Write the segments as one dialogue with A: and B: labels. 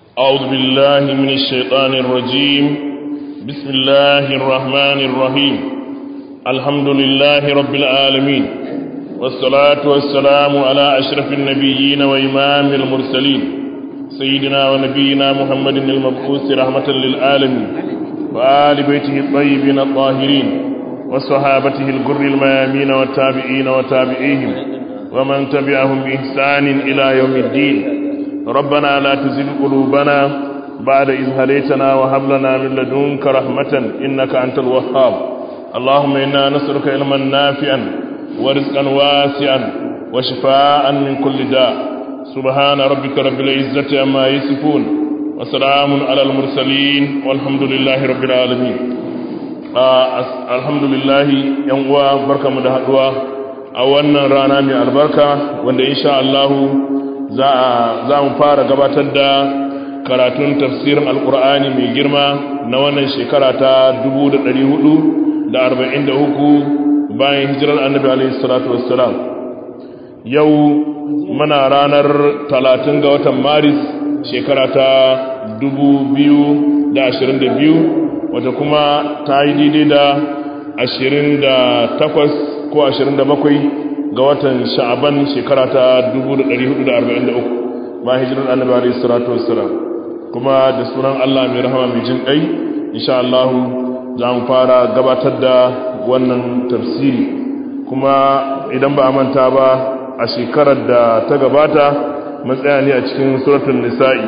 A: أعوذ بالله من الشيطان الرجيم بسم الله الرحمن الرحيم الحمد لله رب العالمين والصلاة والسلام على أشرف النبيين وإمام المرسلين سيدنا ونبينا محمد المبعوث رحمة للعالمين وآل بيته الطيبين الطاهرين وصحابته الجر الميامين والتابعين وتابعيهم ومن تبعهم بإحسان إلى يوم الدين ربنا لا تزغ قلوبنا بعد إذ هديتنا وهب لنا من لدنك رحمة إنك أنت الوهاب اللهم إنا نسألك علما نافعا ورزقا واسعا وشفاء من كل داء سبحان ربك رب العزة عما يصفون وسلام على المرسلين والحمد لله رب العالمين آه الحمد لله يوم بركة مدهدوا a wannan rana mai albarka wanda insha Allah za mu fara gabatar da karatun tafsirin alkur'ani mai girma na wannan shekara ta 443 bayan hijirar annabi alaihi salatu wassalam yau muna ranar 30 ga watan maris shekara ta 2022 wata kuma ta yi daidai da 28 ko 27 ga watan sha'aban shekara ta 1443 ba hijirar annabi alayhi salatu wassalam kuma da sunan Allah mai rahama mai jin kai insha Allah za mu fara gabatar da wannan tafsiri kuma idan ba a manta ba a shekarar da ta gabata matsaya ne a cikin suratul nisa'i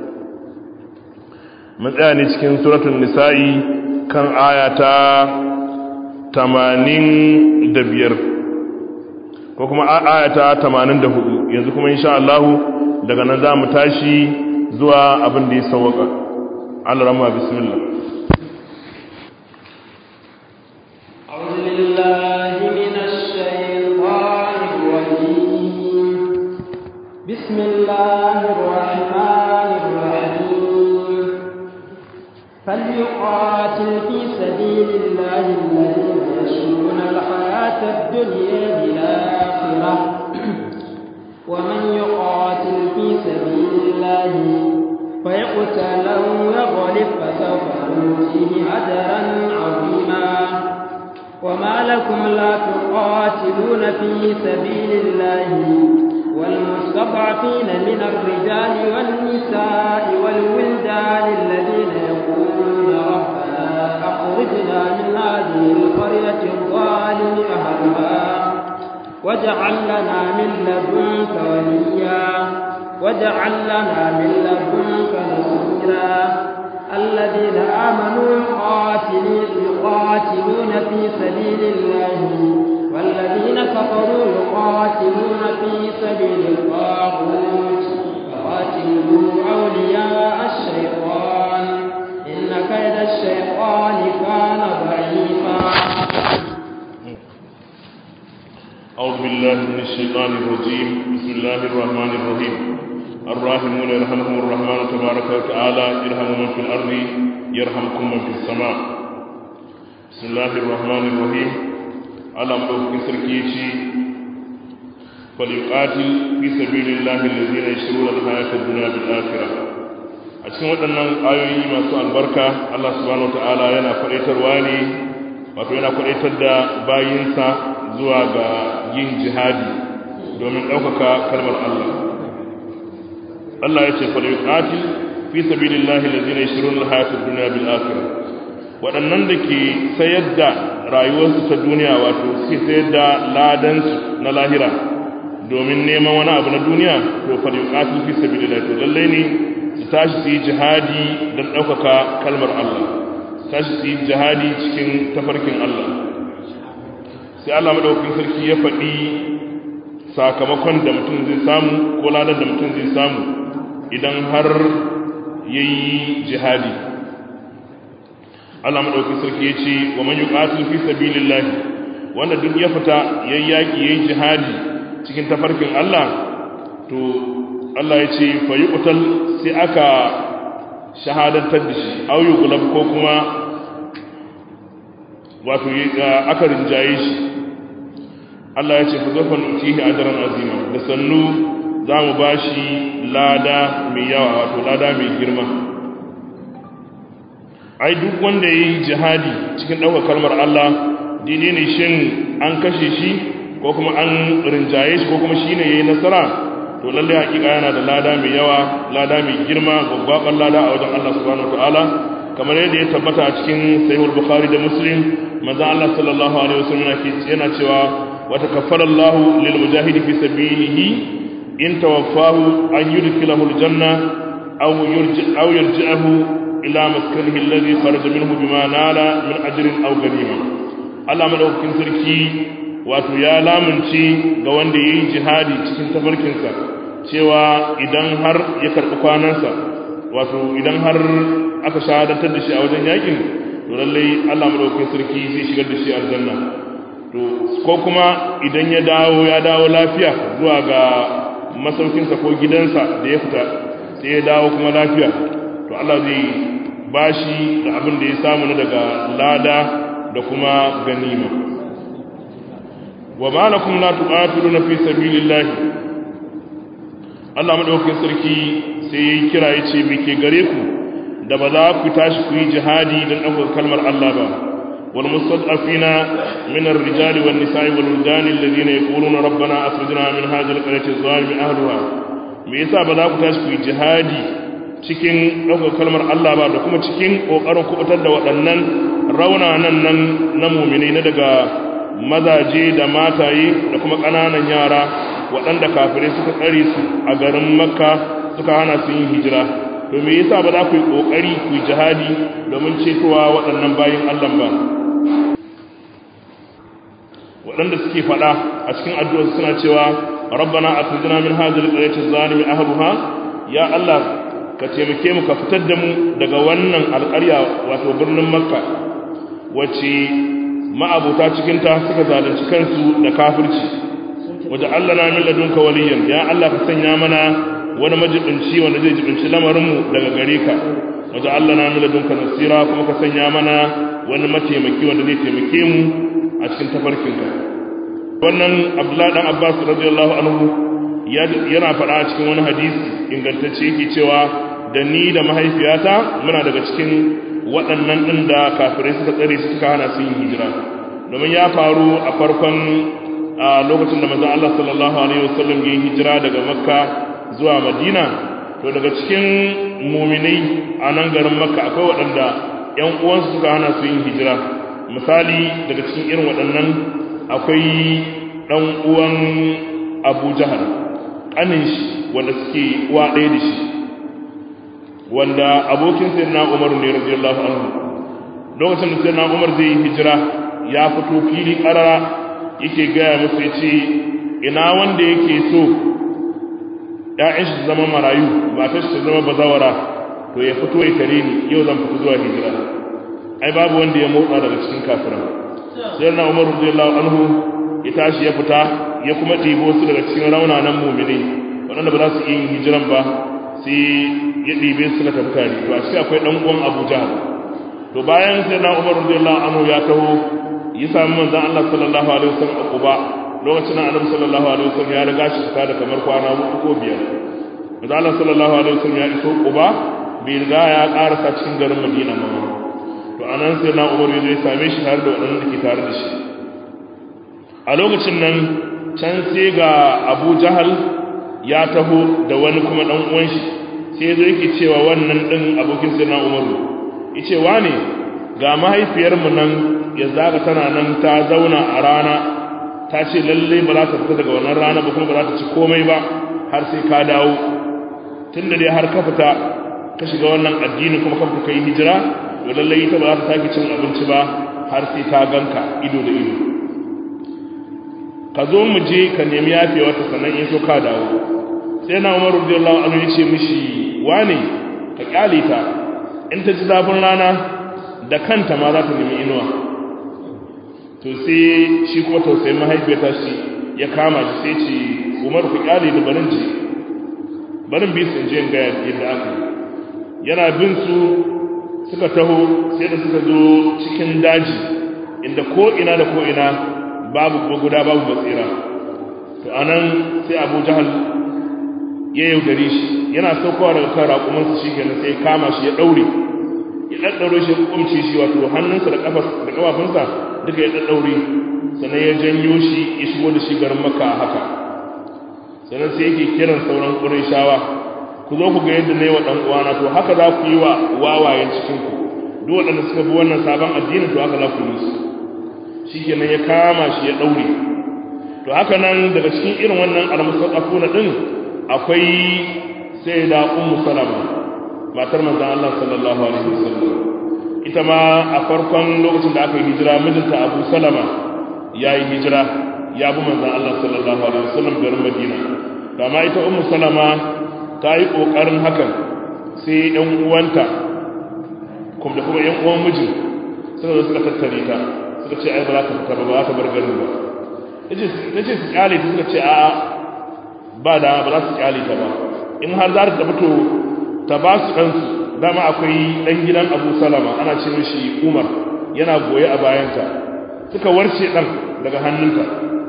A: matsaya ne cikin suratul nisa'i kan ayata tamanin da biyar ko kuma ayata tamanin da hudu yanzu kuma insha Allah daga nan za mu tashi zuwa abin da ya sauwaka Allah rama bismillah
B: بسم الله الرحمن الرحيم فليقاتل في سبيل الله الذين يشرون الحياة الدنيا بالآخرة ومن يقاتل في سبيل الله فيقتل أو يغلب فسوف نؤتيه أجرا عظيما وما لكم لا تقاتلون في سبيل الله والمستضعفين من الرجال والنساء والولدان الذين يقولون ربنا أخرجنا من هذه القرية الظالم أهلها واجعل لنا من لدنك وليا واجعل لنا من لدنك نصيرا الذين آمنوا يقاتلون في سبيل الله والذين كفروا يقاتلون في سبيل الطاغوت فقاتلوا أولياء الشيطان إن كيد الشيطان كان ضعيفا
A: أعوذ بالله من الشيطان الرجيم بسم الله الرحمن الرحيم الراحمون يرحمهم الرحمن تبارك وتعالى ارحموا من في الأرض يرحمكم من في السماء بسم الله الرحمن الرحيم على مدوك سركيشي فليقاتل في سبيل الله الذين يشرون الحياة الدنيا بالآخرة a cikin waɗannan ayoyi masu albarka Allah subhanahu wata'ala yana faɗaitarwa ne wato yana faɗaitar da bayinsa zuwa ga yin jihadi domin ɗaukaka kalmar Allah Allah ya ce fa yuqatil fi sabilillahi allazina yashruna al-hayata ad-dunya bil akhirah waɗannan da ke sayar da rayuwarsu ta duniya wato suke sayar da ladansu na lahira domin neman wani abu na duniya to fa yuqatil fi sabilillahi to lalle ne su tashi su yi jihadi don ɗaukaka kalmar Allah su tashi su yi jihadi cikin tafarkin Allah sai Allah maɗaukin sarki ya faɗi sakamakon da mutum zai samu ko ladar da mutum zai samu idan har ya yi jihadi Allah maɗaukin sarki ya ce wa man yuqatil fi sabilillah wanda duk ya fita yayi yaki yayi jihadi cikin tafarkin Allah to Allah ya ce fa yuqtal sai aka shahadantar da shi au yuqlab ko kuma wato aka rinjaye shi Allah ya ce fa zafa nutihi ajran azima da sannu za mu ba shi lada mai yawa wato lada mai girma ai duk wanda ya yi jihadi cikin ɗaukar kalmar Allah daidai ne shin an kashe shi ko kuma an rinjaye shi ko kuma shi ne ya yi nasara to lallai hakika yana da lada mai yawa lada mai girma gwaggwaɓar lada a wajen Allah subhanahu ta'ala kamar yadda ya tabbata a cikin sahihul bukhari da muslim manzon Allah sallallahu alaihi wasallam yana cewa wa takaffara Allah lil mujahidi fi sabilihi in tawaffahu an yudkhilahu al janna aw yurji aw yarji'ahu ila maskanihi alladhi kharaja minhu bima nala min ajrin aw ganima Allah madaukakin sarki wato ya lamunci ga wanda ya yi jihadi cikin tafarkinsa cewa idan har ya karɓi kwanansa wato idan har aka shahadantar da shi a wajen yakin to lallai Allah madaukakin sarki zai shigar da shi aljanna to ko kuma idan ya dawo ya dawo lafiya zuwa ga masaukinsa ko gidansa da ya fita sai ya dawo kuma lafiya to Allah zai bashi da abin da ya samu na daga lada da kuma ganima wa ma lakum la tuqatiluna fi sabilillah Allah madaukakin sarki sai yayi kira yace me ke gare ku da ba za ku tashi ku yi jihadi don ɗaukar kalmar Allah ba wal mustad'afina min ar-rijali wan nisa'i wal wildan alladhina yaquluna rabbana akhrijna min hadhihi al-qaryati adh-dhalimi ahliha me yasa ba za ku tashi ku yi jihadi cikin ɗaukar kalmar Allah ba da kuma cikin ƙoƙarin kubutar da waɗannan raunanan nan na muminai na daga mazaje da mataye da kuma ƙananan yara waɗanda kafirai suka tsare su a garin makka suka hana su yin hijira to me yasa ba za ku yi ƙoƙari ku yi jihadi domin cetowa waɗannan bayin Allah ba waɗanda suke faɗa a cikin addu'ar suna cewa rabbana akhrijna min hadhihi al-qaryati adh-dhalimi ahliha ya Allah ka taimake mu ka fitar da mu daga wannan alƙarya wato birnin makka wacce ma'abuta cikinta suka zalunci kansu da kafirci waje Allah na min ladunka waliyan ya Allah ka sanya mana wani majibinci wanda zai jibinci lamarinmu daga gare ka waje Allah na min ladunka nasira kuma ka sanya mana wani mataimaki wanda zai taimake mu a cikin tafarkinka wannan Abdullahi dan Abbas radiyallahu anhu yana faɗa a cikin wani hadisi ingantacce yake cewa da ni da mahaifiyata muna daga cikin waɗannan ɗin da kafirai suka tsare su suka hana su yin hijira domin ya faru a farkon a lokacin da manzon Allah sallallahu alaihi wasallam ya yi hijira daga Makka zuwa Madina to daga cikin muminai a nan garin Makka akwai waɗanda ƴan uwansu suka hana su yin hijira misali daga cikin irin waɗannan akwai ɗan uwan Abu Jahal ƙanin shi wanda suke uwa ɗaya da shi wanda abokin sayyidina Umar ne radiyallahu anhu lokacin da sayyidina Umar zai yi hijira ya fito fili karara yake gaya musu yace ina wanda yake so ƴaƴan shi zama marayu matar shi zama bazawara to ya fito ya tare ni yau zan fito zuwa hijira ai babu wanda ya motsa daga cikin kafiran sayyidina Umar radiyallahu anhu ya tashi ya fita ya kuma ɗibo su daga cikin raunanan mu'mini waɗanda ba za su yi hijiran ba sai ya ɗibe su na tafi tare to a shi akwai ɗan uwan Abu Jahal to bayan sai na Umar radiyallahu anhu ya taho ya sami manzon Allah sallallahu alaihi wasallam a Quba lokacin da Annabi sallallahu alaihi wasallam ya riga shi fita da kamar kwana uku ko biyar manzon Allah sallallahu alaihi wasallam ya iso Quba bai riga ya karasa cikin garin Madina ba to anan sai na Umar ya same shi tare da waɗannan da ke tare da shi a lokacin nan can sai ga Abu Jahal ya taho da wani kuma dan uwan shi sai zo yake cewa wannan din abokin sirna Umaru yace wane ga mahaifiyar mu nan ya zaga tana nan ta zauna a rana ta ce lalle ba za ta fita daga wannan rana ba kuma ba za ta ci komai ba har sai ka dawo tunda dai har ka fita ka shiga wannan addini kuma ka fita kai hijira to lalle ita ba za ta sake cin abinci ba har sai ta ganka ido da ido ka zo mu je ka nemi yafewa ta sannan in so ka dawo sai na umaru radiyallahu anhu ya ce mishi wane ka kyale ta in ta ji zafin rana da kanta ma za ta nemi inuwa to sai shi kuma tausayin mahaifiyarta shi ya kama shi sai ce umaru ku kyale da barin ji barin bi su in je in ga yadda aka yana bin su suka taho sai da suka zo cikin daji inda ko ina da ko ina babu guda babu basira to anan sai abu jahal ya yaudare shi yana saukowa daga kan raƙumansa shi kenan sai kama shi ya ɗaure ya ɗaɗɗaure shi ya kumce shi wato hannunsa da ƙafafunsa duka ya ɗaɗɗaure sannan ya janyo shi ya shigo da shi garin makka a haka sannan sai yake kiran sauran ƙurayshawa ku zo ku ga yadda na yi wa ɗan uwana to haka za ku yi wa wawayen cikinku duk waɗanda suka bi wannan sabon addinin to haka za ku yi su shi kenan ya kama shi ya ɗaure to haka nan daga cikin irin wannan almusafafuna ɗin akwai sai da ummu salama matar manzon Allah sallallahu alaihi wasallam ita ma a farkon lokacin da aka yi hijira mijinta Abu Salama ya yi hijira ya bi manzon Allah sallallahu alaihi wasallam garin Madina amma ita ummu salama ta yi kokarin hakan sai ɗan uwanta kuma da kuma ƴan uwan mijin suka zo suka tattare ta suka ce ai ba za ta fita ba ba za ta bar garin ba tace su kyale ta suka ce a'a ba da ba za su kyale ta ba in har za ta fito ta ba su ɗansu dama akwai ɗan gidan abu salama ana ce mishi umar yana goye a bayanta suka warce ɗan daga hannunta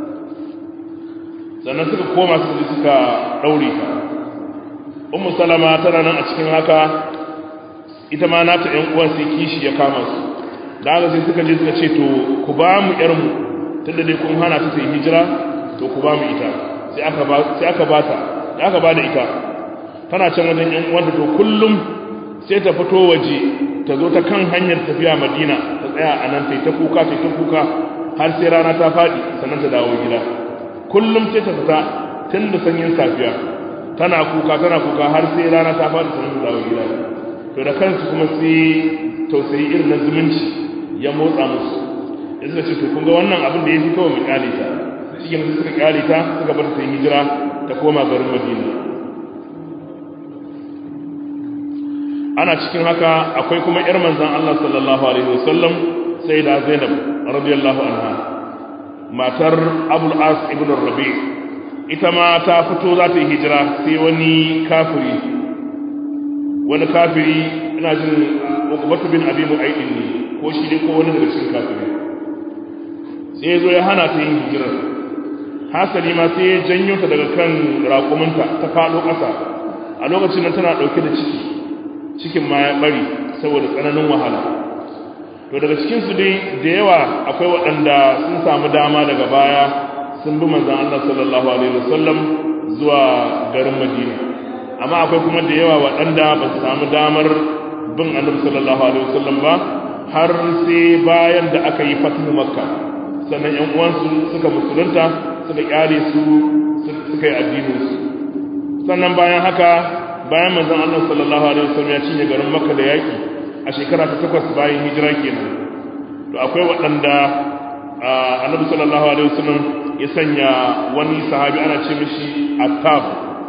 A: sannan suka koma su ji suka ɗaure ta umu salama tana nan a cikin haka ita ma nata ‘yan uwan sai kishi ya kama su da haka sai suka je suka ce to ku ba mu ‘yarmu tun da dai kun hana ta sai hijira to ku ba mu ita sai aka ba ta da aka ba da ita tana can wajen ‘yan uwanta to kullum sai ta fito waje ta zo ta kan hanyar tafiya madina ta tsaya a nan ta kuka ta ta kuka har sai rana ta faɗi sannan ta dawo gida kullum sai ta fita tun da sanyin safiya tana kuka tana kuka har sai rana ta faɗi sannan ta dawo gida to da kansu kuma sai tausayi irin na zumunci ya motsa musu ya suka ce to kun ga wannan abin da ya fi kawai mu kyale ta shi ne suka kyale ta suka bar ta hijira ta koma garin madina ana cikin haka akwai kuma yar manzan Allah sallallahu alaihi wasallam sai da Zainab radiyallahu anha matar Abul As ibn Rabi ita ma ta fito za ta yi hijira sai wani kafiri wani kafiri ina jin Uqbatu bin Abi Mu'ayd ne ko shi ne ko wani daga cikin kafiri sai ya zo ya hana ta yin hijira hasali ma sai ya janyo ta daga kan raƙuminta ta faɗo ƙasa a lokacin nan tana ɗauke da ciki cikin ma ya bari saboda tsananin wahala to daga cikinsu dai da yawa akwai waɗanda sun samu dama daga baya sun bi manzan Allah sallallahu alaihi wasallam zuwa garin Madina amma akwai kuma da yawa waɗanda ba su samu damar bin annabi sallallahu alaihi wasallam ba har sai bayan da aka yi fatihu makka sannan ƴan uwansu suka musulunta suka kyale su suka yi addinin su sannan bayan haka bayan manzon Allah sallallahu alaihi wasallam ya cinye garin Makka da yaki a shekara ta takwas bayan hijira kenan to akwai waɗanda Annabi sallallahu alaihi wasallam ya sanya wani sahabi ana ce mishi Attab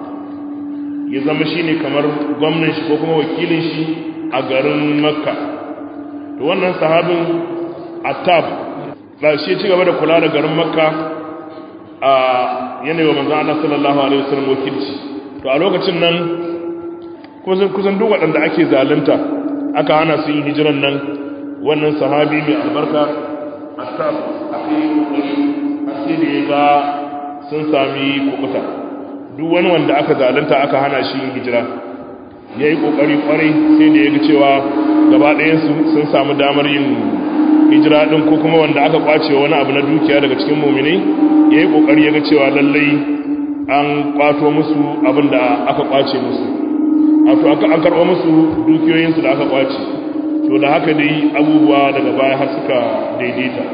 A: ya zama shine kamar gwamnan shi ko kuma wakilin shi a garin Makka to wannan sahabin Attab ba shi ci gaba da kula da garin Makka a yanayi wa manzon Allah sallallahu alaihi wasallam wakilci to a lokacin nan kusan duk waɗanda ake zalunta aka hana su yin hijiran nan wannan sahabi mai albarka asab aka yi kokari har sai da ya ga sun sami kukuta duk wani wanda aka zalunta aka hana shi yin hijira ya yi kokari kwarai sai da ya ga cewa gaba ɗayansu sun samu damar yin hijira ɗin ko kuma wanda aka kwace wani abu na dukiya daga cikin muminai ya yi kokari ya ga cewa lallai an kwato musu abin da aka kwace musu wato an karɓo musu dukiyoyinsu da aka kwace to da haka dai abubuwa daga baya har suka daidaita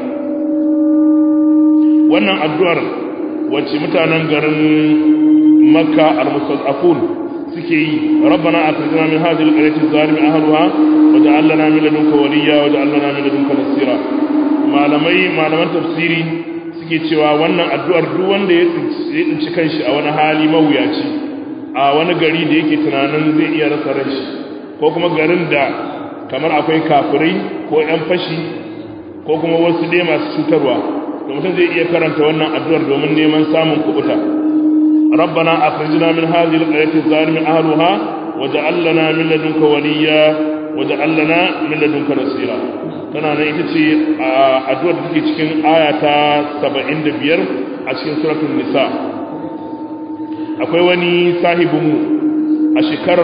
A: wannan addu'ar wacce mutanen garin makka al-mustad'afun suke yi rabbana akhrijna min hadhihi al-qaryati adh-dhalimi ahliha waj'al lana min ladunka waliyya waj'al lana min ladunka nasira malamai malaman tafsiri suke cewa wannan addu'ar duk wanda ya tsinci kanshi a wani hali mawuyaci a wani gari da yake tunanin zai iya rasa ranshi ko kuma garin da kamar akwai kafirai ko 'yan fashi ko kuma wasu dai masu cutarwa to mutum zai iya karanta wannan addu'ar domin neman samun kubuta rabbana akhrijna min hadhihi alqaryati zalimi ahliha waj'al lana min ladunka waliyya waj'al lana min ladunka nasira tana nan ita ce addu'ar da take cikin aya ta 75 a cikin suratul nisa akwai wani sahibinmu a shekarar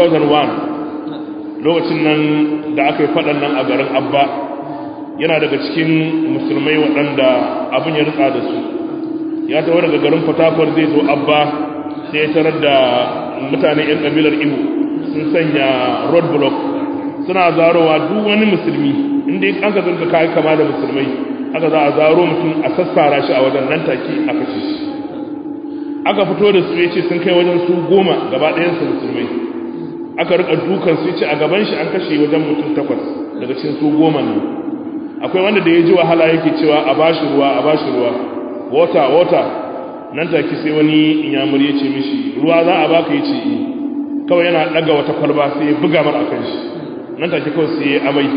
A: 2001 lokacin nan da aka yi faɗan nan a garin abba yana daga cikin musulmai waɗanda abin ya ritsa da su ya tawo daga garin fatakwar zai zo abba sai ya tarar da mutane 'yan ƙabilar ibo sun sanya road block suna zarowa duk wani musulmi inda an ka zanka kayi kama da musulmai aka za a zaro mutum a sassara shi a wajen nan take a kashe shi aka fito da su ya ce sun kai wajen su goma gaba ɗayansu musulmai aka rika dukan su ce a gaban shi an kashe wajen mutum takwas daga cikin su goma ne akwai wanda da ya ji wahala yake cewa a bashi ruwa a bashi ruwa wata wata nan take sai wani inyamur ya ce mishi ruwa za a baka ya ce kawai yana daga wata kwalba sai ya buga mar akan shi nan take kawai sai ya amai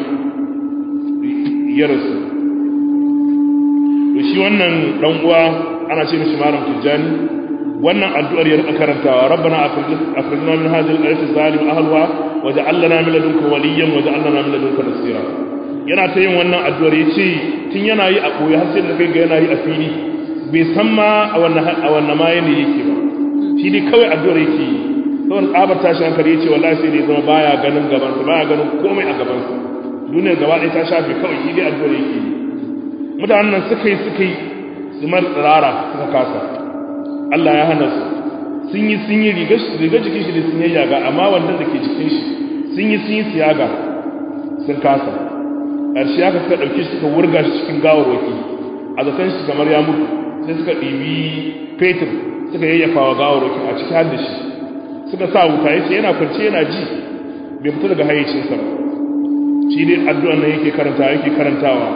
A: ya rasu to shi wannan dan uwa ana ce mishi malam tijjani wannan addu'ar ya rika karantawa rabbana akhrijna min hadhihi al-qaryati zalim ahliha waj'al lana min ladunka waliyyan waj'al lana min ladunka nasira yana ta yin wannan addu'ar yace tun yana yi a koyi har sai da kai ga yana yi a fili bai san ma a wannan a wannan ma yana yake ba shi dai kawai addu'ar yake yi saboda tsabar tashi hankali yace wallahi sai dai zama baya ganin gaban sa baya ganin komai a gaban sa duniyar gaba ɗaya ta shafe kawai shi dai addu'ar yake yi mutanen nan suka yi suka yi su mar tsirara suka kasa Allah ya hana su sun yi sun yi riga jikin shi da sun yi yaga amma wannan da ke jikin shi sun yi sun yi siyaga sun kasa ƙarshe aka suka ɗauki shi suka wurga shi cikin gawarwaki a zaton shi kamar ya mutu sai suka ɗibi fetur suka yayyafa wa gawarwakin a ciki har da shi suka sa wuta ya ce yana kwance yana ji bai fita daga hayyacinsa ba shi dai addu'an nan yake karantawa yake karantawa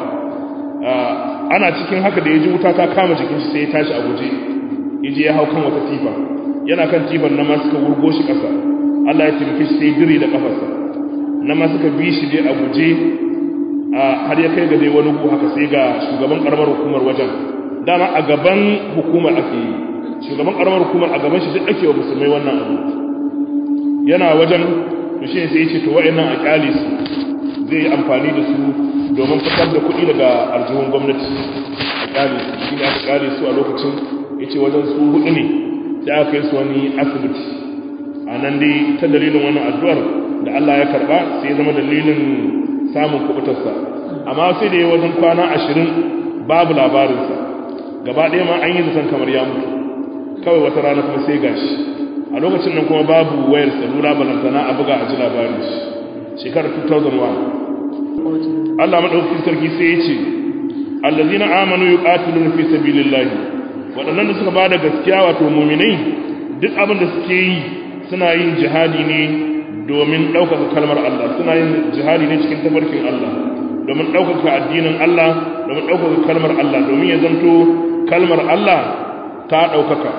A: ana cikin haka da ya ji wuta ta kama jikin shi sai ya tashi a guje yaje ya hau kan wata tifa yana kan tifan na ma suka wurgo shi ƙasa Allah ya taimake shi sai dire da kafarsa na ma suka bi shi dai a guje har ya kai ga dai wani gu haka sai ga shugaban karamar hukumar wajen dama a gaban hukumar ake yi shugaban karamar hukumar a gaban shi duk ake wa musulmai wannan abu yana wajen to shi sai ya ce to wa'annan a kyale su zai yi amfani da su domin fitar da kuɗi daga aljihun gwamnati a kyale su shi ne aka kyale su a lokacin ya ce wajen su hudu ne sai aka kai su wani asibiti a nan dai ta dalilin wannan addu'ar da Allah ya karba sai ya zama dalilin samun kubutarsa amma sai da ya wajen kwana ashirin babu labarinsa gaba ɗaya ma an yi zaton kamar ya mutu kawai wata rana kuma sai gashi a lokacin nan kuma babu wayar salula balantana a buga a ji labarin shi shekarar 2001 Allah maɗaukakin sarki sai ya ce allazina amanu yuqatiluna fi sabilillahi waɗannan da suka ba da gaskiya wato muminai duk abin da suke yi suna yin jihadi ne domin ɗaukaka kalmar Allah suna yin jihadi ne cikin tafarkin Allah domin ɗaukaka addinin Allah domin ɗaukaka kalmar Allah domin ya zanto kalmar Allah ta ɗaukaka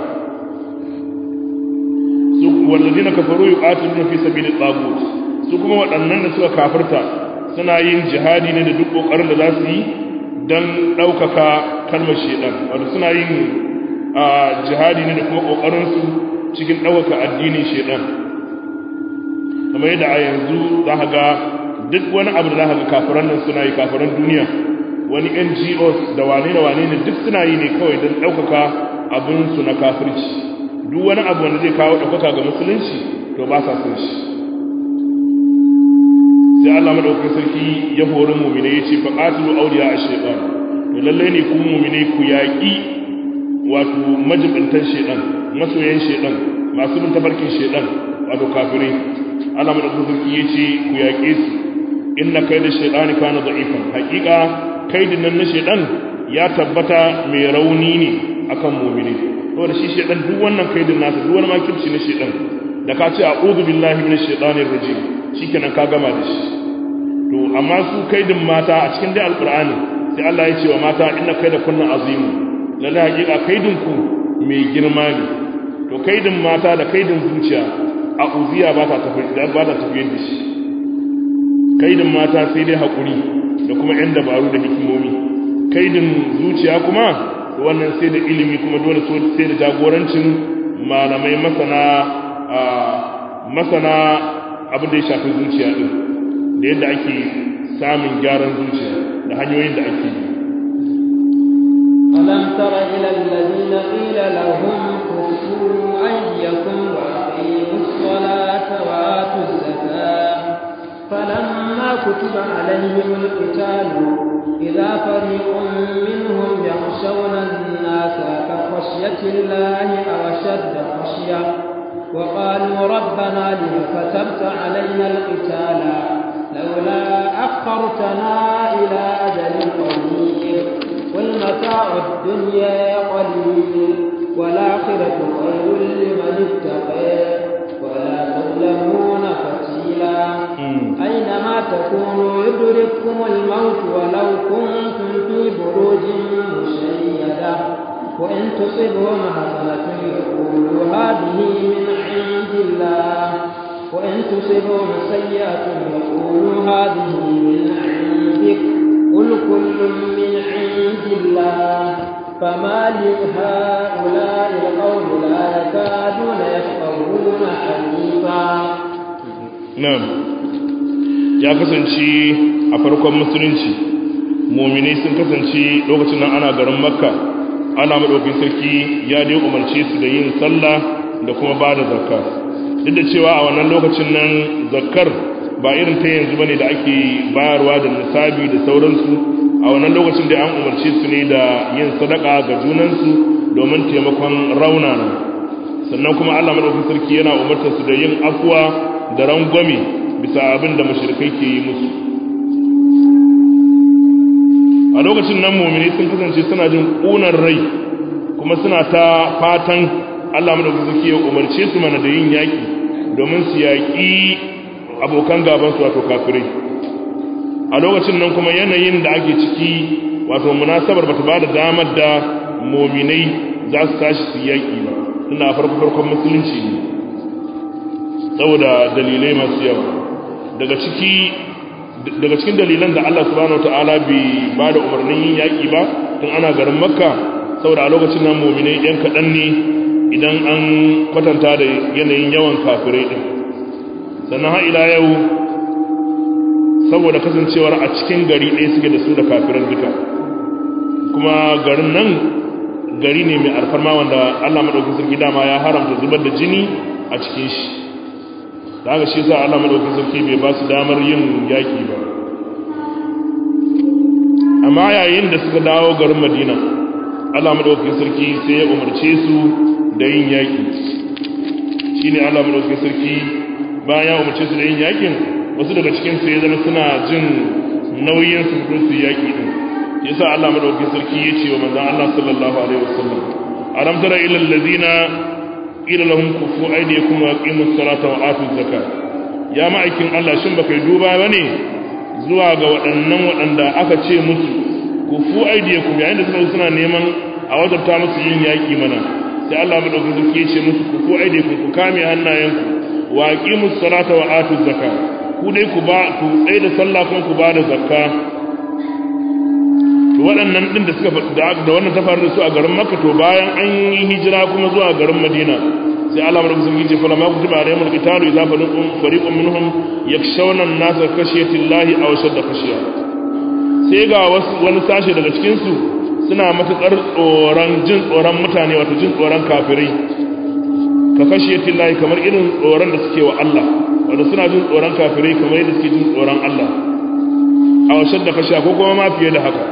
A: su wallazina kafaru yuqatiluna fi sabilit tagut su kuma waɗannan da suka kafirta suna yin jihadi ne da duk ƙoƙarin da za su yi don ɗaukaka kalmar shaidan wato suna yin jihadi ne da kuma ƙoƙarinsu cikin ɗaukaka addinin shaidan kamar yadda a yanzu za ga duk wani abu da za ga kafiran nan suna yi kafiran duniya wani ngos da wane da wane ne duk suna yi ne kawai don ɗaukaka abinsu na kafirci duk wani abu wanda zai kawo ɗaukaka ga musulunci to ba sa son shi sai Allah madaukakin sarki ya hori mu'mine yace fa qatilu awliya ash-shaytan to lalle ne ku mu'mine ku yaki wato majibintan shaytan masoyan shaytan masu bin tabarkin shaytan wato kafirai Allah madaukakin sarki yace ku yake su inna kayda shaytani kana da'ifan haqiqa kaidin nan na shaytan ya tabbata mai rauni ne akan mu'mine saboda shi shaytan duk wannan kaidin nasa duk wani makirci na shaytan da ka ce a'udhu billahi minash shaitanir rajim shikenan ka gama da shi to amma su kaidin mata a cikin dai alqur'ani sai Allah ya ce wa mata inna kaida kunna azimu lalle hakika kaidin ku mai girma ne to kaidin mata da kaidin zuciya a uziya ba ta tafi da ba ta tafi da shi kaidin mata sai dai hakuri da kuma yan dabaru da hikimomi kaidin zuciya kuma wannan sai da ilimi kuma dole sai da jagorancin malamai masana masana abin da ya shafi zuciya din da yadda ake samun gyaran zuciya da hanyoyin da ake yi
B: ألم تر إلى الذين قيل لهم كفوا أيديكم وأقيموا الصلاة وآتوا الزكاة فلما كتب عليهم القتال إذا فريق منهم يخشون الناس كخشية الله أو أشد خشية وقالوا ربنا لم كتبت علينا القتال لولا أخرتنا إلى أجل قريب قل متاع الدنيا قليل والآخرة خير لمن اتقى ولا تظلمون فتيلا أينما تكونوا يدرككم الموت ولو كنتم في بروج مشيدة وإن تصبهم حسنة يقولوا هذه من عند الله وإن تصبهم سيئة يقولوا هذه من عندك قل كل من عند الله فما لهؤلاء القوم لا يكادون يفقهون حديثا
A: na'am ya kasance a farkon musulunci muminai sun kasance lokacin nan ana garin makka ana maɗaukin sarki ya dai umarce su da yin sallah da kuma ba da zakka duk da cewa a wannan lokacin nan zakkar ba irin ta yanzu bane da ake bayarwa da nisabi da sauransu a wannan lokacin da an umarce su ne da yin sadaka ga junansu domin taimakon raunana sannan kuma Allah madaukakin sarki yana umartar su da yin afwa da rangwame bisa abin da mushrikai ke yi musu a lokacin nan mu'mini sun kasance suna jin ƙunar rai kuma suna ta fatan Allah madaukakin sarki ya umarce su mana da yin yaki domin su yaki abokan gaban su wato kafirai a lokacin nan kuma yanayin da ake ciki wato munasabar bata bada damar da mu'minai za su tashi su yaki ba tunda a farko farkon musulunci ne saboda dalilai masu yawa daga ciki daga cikin dalilan da Allah subhanahu wataala bai ba da umarnin yin yaƙi ba tun ana garin makka saboda a lokacin nan muminai ɗan kaɗan ne idan an kwatanta da yanayin yawan kafirai ɗin sannan har ila yau saboda kasancewar a cikin gari ɗaya suke da su da kafiran duka kuma garin nan gari ne mai alfarma wanda Allah maɗaukin sarki dama ya haramta zubar da jini a cikin shi da haka shi sa Allah madaukakin sarki bai ba su damar yin yaki ba amma yayin da suka dawo garin Madina Allah madaukakin sarki sai ya umarce su da yin yaki shine Allah madaukakin sarki bayan ya umarce su da yin yakin wasu daga cikin su ya zama suna jin nauyin su fito su yaki din yasa Allah madaukakin sarki ya ce wa manzon Allah sallallahu alaihi wasallam alam tara ila allazina ila lahum kufu aydiyakum wa aqimus salata wa atuz zakat ya ma'aikin Allah shin baka duba bane zuwa ga waɗannan waɗanda aka ce musu kufu aydiyakum yayin da suka suna neman a wajabta musu yin yaki mana sai Allah madaukakin sarki ya ce musu kufu aydiyakum ku kame hannayenku wa aqimus salata wa atuz zakat ku dai ku ba ku tsaye da sallah kuma ku ba da zakka to waɗannan ɗin da suka da wannan ta faru da su a garin makka to bayan an yi hijira kuma zuwa garin madina sai Allah madaukakin sarki ce fala ma kutiba alaihimul qitalu idza fariqun fariqun minhum yakshawna an-nasa khashyati llahi aw shadda khashya sai ga wasu wani sashe daga cikin su suna matukar tsoron jin tsoron mutane wato jin tsoron kafirai ka khashyati llahi kamar irin tsoron da suke wa Allah wato suna jin tsoron kafirai kamar yadda suke jin tsoron Allah aw shadda khashya ko kuma ma fiye da haka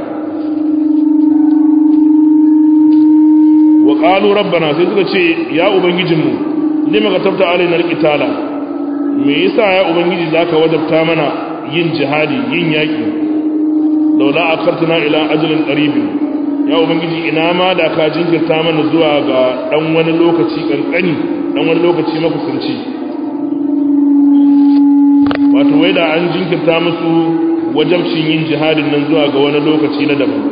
A: wa qalu rabbana sai suka ce ya ubangijinmu lima ka tabta alaina alqitala me yasa ya ubangiji zaka wajabta mana yin jihadi yin yaki laula akartana ila ajalin qarib ya ubangiji ina ma da ka jinkirta mana zuwa ga dan wani lokaci kankani dan wani lokaci makusanci wato wai da an jinkirta musu wajabcin yin jihadin nan zuwa ga wani lokaci na daban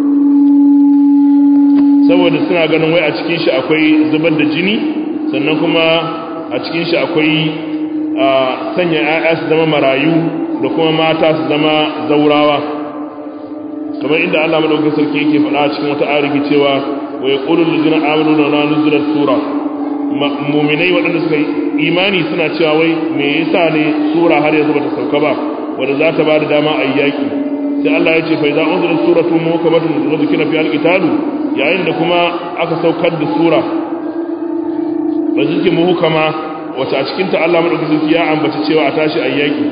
A: saboda suna ganin wai a cikin shi akwai zubar da jini sannan kuma a cikin shi akwai sanya 'ya'ya su zama marayu da kuma mata su zama zaurawa kamar inda Allah madaukakin sarki yake faɗa a cikin wata arifi cewa wa yaqulu allazina amanu la nuzila sura mu'minai waɗanda suka imani suna cewa wai me yasa ne sura har yanzu bata sauka ba wanda za ta ba da dama a yaki sai Allah ya ce fa idza unzilat suratun muhkamatun wa dhukira fi al-qitalu yayin da kuma aka saukar da sura wa zikin muhukama wacce a cikin ta Allah madaukakin ya ambaci cewa a tashi ayyaki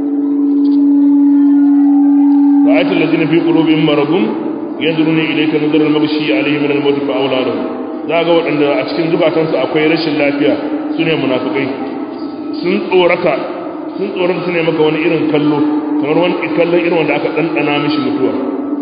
A: ra'aytul ladina fi qulubihim maradun yanzuruna ilayka nazara al-maghshi alayhim min al-maut fa awladahum za ga waɗanda a cikin zukatansu akwai rashin lafiya sune munafikai sun tsorata sun tsorata su ne maka wani irin kallo kamar wani kallon irin wanda aka ɗanɗana mishi mutuwa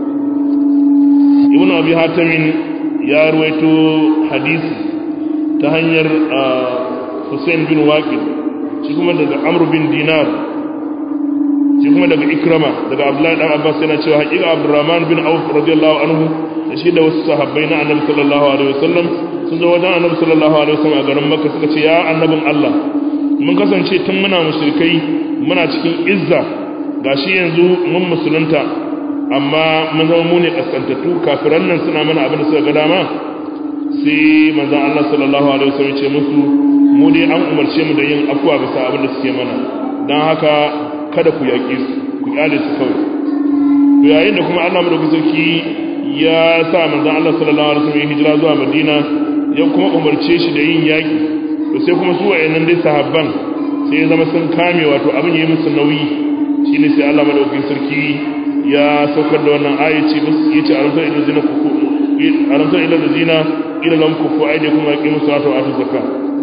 A: ibn abi hatamin ya ruwaito hadisi ta hanyar hussein bin waqid shi kuma daga amr bin dinar shi kuma daga ikrama daga abdullahi dan abbas yana cewa haƙiƙa abdurrahman bin auf radiyallahu anhu da shi da wasu sahabbai na annabi sallallahu alaihi wasallam sun zo wajen annabi sallallahu alaihi wasallam a garin makka suka ce ya annabin allah mun kasance tun muna mushrikai muna cikin izza gashi yanzu mun musulunta amma mun zama mu ne kaskantattu kafiran nan suna mana abin da suka ga dama sai manzon Allah sallallahu alaihi wasallam ce musu mu dai an umarce mu da yin afwa bisa abin da suke mana dan haka kada ku yaƙi su ku kyale su kawai to yayin da kuma Allah madaukakin sarki ya sa manzon Allah sallallahu alaihi wasallam hijira zuwa Madina ya kuma umarce shi da yin yaƙi to sai kuma su wayannan dai sahabban sai ya zama sun kame wato abin yayi musu nauyi shine sai Allah madaukakin sarki ya saukar da wannan ayaci bas yace alamta ila zina kufu alamta ila zina ila lam kufu aide kuma yaqimu salata wa atu zakka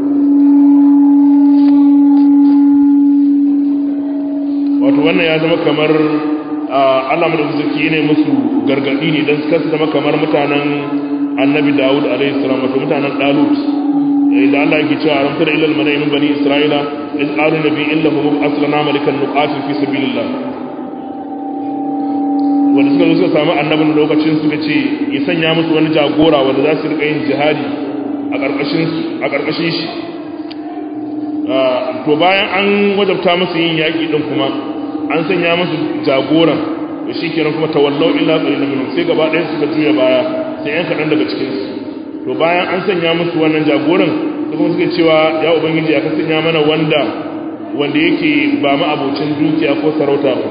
A: wato wannan ya zama kamar Allah madaukakin sarki ne musu gargadi ne dan suka zama kamar mutanen annabi Dawud alaihi salam wato mutanen Dalut da Allah yake cewa alam tara ila al-mala'i min bani isra'ila iz qalu nabi illahu aslana malikan nuqatil fi sabilillah wanda suka zo suka samu annabin lokacin suka ce ya sanya musu wani jagora wanda za su rika yin jihadi a karkashin a karkashin shi to bayan an wajabta musu yin yaki din kuma an sanya musu jagoran to shikenan kuma tawallau illa qalilan minhum sai gaba ɗayan suka juya baya sai yan kaɗan daga cikin su to bayan an sanya musu wannan jagoran su kuma suke cewa ya ubangiji ya sanya mana wanda wanda yake ba ma abocin dukiya ko sarauta ba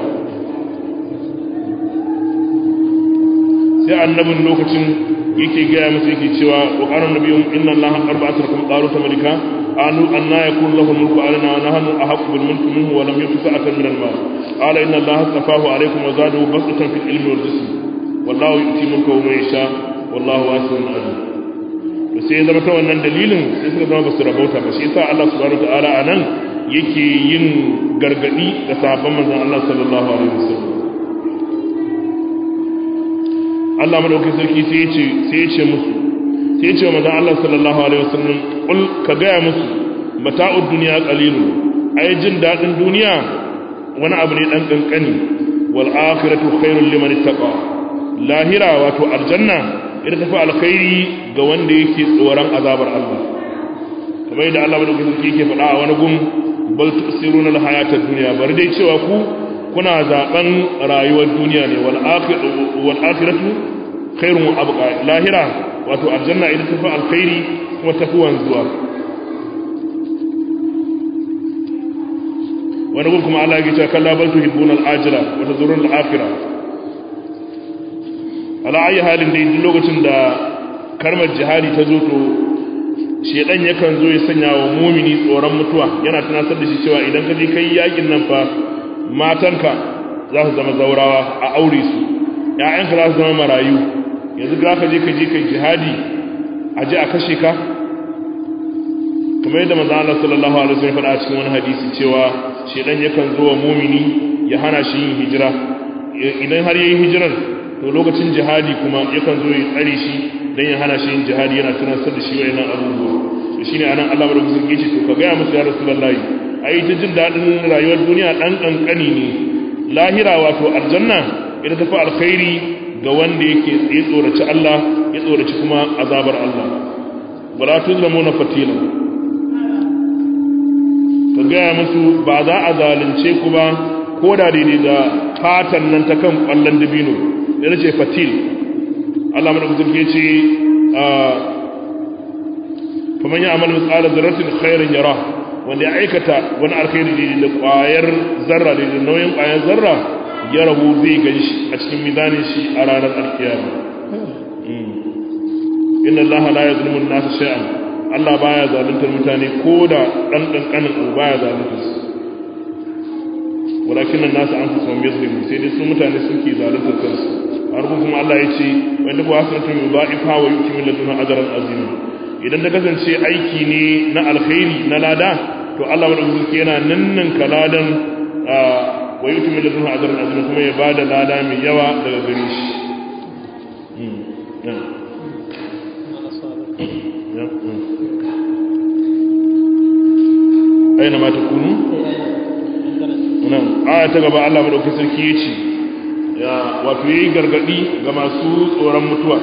A: sai annabin lokacin yake gaya musu yake cewa wa qala nabiyyun inna allaha arba'atukum qalu malika anu anna yakun lahu mulku alana wa nahnu ahaqqu bil mulki minhu wa lam yu'ti sa'atan min al mal qala inna allaha astafahu alaykum wa zadahu basatan fil ilmi wal jism wallahu yu'ti mulkahu man yasha wallahu wasi'un alim to sai zama ta wannan dalilin sai suka zama basu rabauta ba shi yasa Allah subhanahu wataala anan yake yin gargadi ga sahabban manzon Allah sallallahu alaihi wasallam Allah madaukakin sarki sai ya ce sai ya ce musu sai ya ce manzon Allah sallallahu alaihi wasallam kul ka gaya musu mata'ud dunya qalilun ai jin dadin duniya wani abu ne dan kankani wal akhiratu khairul liman ittaqa lahira wato aljanna ita tafi alkhairi ga wanda yake tsoron azabar Allah kamar yadda Allah madaukakin sarki yake faɗa a wani gun bal tusiruna alhayatad dunya bari dai cewa ku kuna zaben rayuwar duniya ne wal akhiratu wal akhiratu khairun wa abqa lahira wato aljanna ita tafi alkhairi kuma tafi wanzuwa wani gun kuma Allah yake cewa kalla bal tuhibbuna al-ajila wa tazuruna al-akhirah ala ayi halin da duk lokacin da karmar jihadi ta zo to shedan yakan zo ya sanya wa mumini tsoron mutuwa yana tunatar da shi cewa idan ka je kai yakin nan fa matanka za su zama zaurawa a aure su ƴaƴanka za su zama marayu yanzu ga ka je ka je kai jihadi a je a kashe ka kamar yadda manzo Allah sallallahu alaihi wasallam faɗa a cikin wani hadisi cewa shedan yakan zo wa mumini ya hana shi yin hijira idan har yayin hijirar to lokacin jihadi kuma yakan zo ya tsare shi dan ya hana shi yin jihadi yana tunatar da shi wayannan abubuwa to shine anan Allah madaukakin sarki ce to ka ga musu ya rasulullahi ai ta jin dadin rayuwar duniya dan kankani ne lahira wato aljanna ita tafi alkhairi ga wanda yake ya tsoraci Allah ya tsoraci kuma azabar Allah wala tuzlamuna fatila ka gaya musu ba za a zalunce ku ba ko da daidai da fatan nan ta kan kwallon dabino da ce fatil Allah madaukakin ke ce faman ya amal misala zarratin khairin yara wanda ya aikata wani alkhairi da kwayar zarra da nauyin kwayar zarra ya rabu zai gan shi a cikin mizanin shi a ranar alkiyama inna Allah la yazlimu an-nasa shay'an Allah baya zaluntar mutane ko da dan kankanin abu baya zaluntar su walakin nan nasu an fusa mai zulmi sai dai su mutane suke zaluntar kansu a rubun kuma Allah ya ce wanda ku hasanatu min ba'ifa wa yuki min laduna ajran azim idan da kasance aiki ne na alkhairi na lada to Allah madaukaki yana nannan kaladan wa yuki min laduna ajran azim kuma ya bada lada mai yawa daga gare shi aina ma takunu nan aya ta gaba Allah madaukakin sarki yace ya wato yayi gargadi ga masu tsoron mutuwa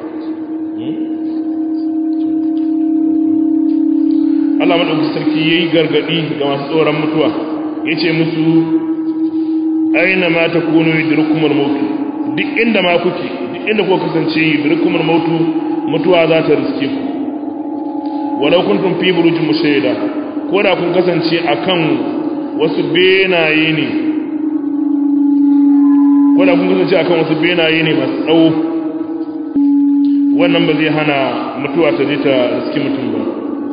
A: Allah madaukakin sarki yayi gargadi ga masu tsoron mutuwa yace musu aina ma takunu yudrikumul maut duk inda ma kuke duk inda kuka kasance yudrikumul maut mutuwa za ta riske ku walau kuntum fi burujin mushaida ko da kun kasance akan wasu benaye ne ko da kun kasance akan wasu benaye ne masu tsawo wannan ba zai hana mutuwa ta je ta riski mutum ba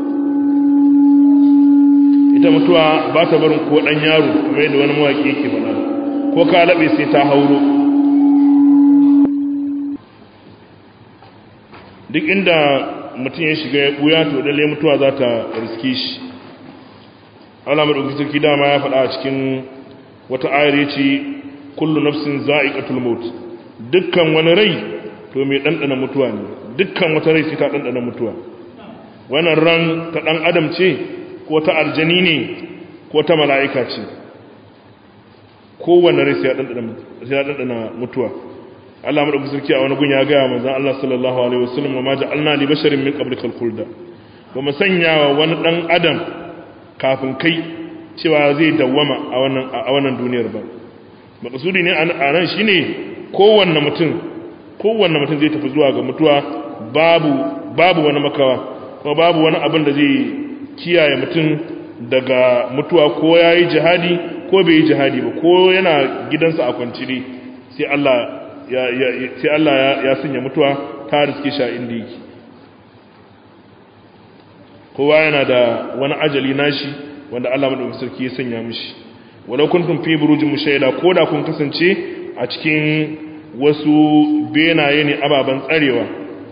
A: ita mutuwa ba ta barin ko dan yaro kamar yadda wani mawaki yake faɗa ko ka laɓe sai ta hauro duk inda mutum ya shiga ya ɓuya to dalle mutuwa za ta riske shi Allah madaukakin sarki dama ya faɗa a cikin wata ayar yace kullu nafsin za'iqatul maut dukkan wani rai to mai dandana mutuwa ne dukkan wata rai sai ta dandana mutuwa wannan ran ta dan adam ce ko ta aljani ne ko ta mala'ika ce kowanne rai sai ya dandana sai ya dandana mutuwa Allah madaukakin sarki a wani gun ya ga manzon Allah sallallahu alaihi wasallam wa ma ja'alna li basharin min qablikal khulda ba mu sanya wa wani dan adam kafin kai cewa zai dawwama a wannan duniyar ba makasudi ne a nan shi ne kowanne mutum kowanne mutum zai tafi zuwa ga mutuwa babu babu wani makawa kuma babu wani abin da zai kiyaye mutum daga mutuwa ko ya yi jihadi ko bai yi jihadi ba ko yana gidansa a kwanciri sai Allah ya, sai Allah ya, sanya mutuwa ta riske shi a inda yake kowa yana da wani ajali nashi wanda Allah madaukakin sarki ya sanya mishi walau kuntum fi burujin mushaida koda kun kasance a cikin wasu benaye ne ababan tsarewa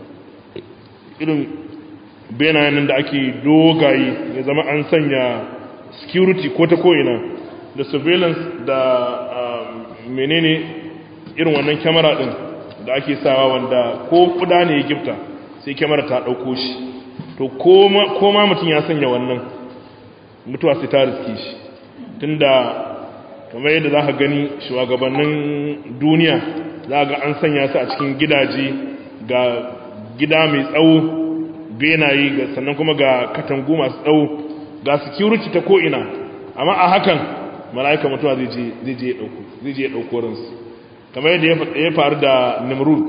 A: irin benayen nan da ake dogaye ya zama an sanya security ko ta ko'ina da surveillance da menene irin wannan kyamara din da ake sawa wanda ko kuda ne ya gifta sai kyamara ta ɗauko shi to koma mutum ya sanya wannan mutuwa sai ta riske shi tunda kamar yadda za ka gani shugabannin duniya za ga an sanya su a cikin gidaje ga gida mai tsawo benaye ga sannan kuma ga katangu masu tsawo ga security ta ko'ina amma a hakan mala'ika mutuwa zai je ya ɗauko ransu kamar yadda ya faru da nimrud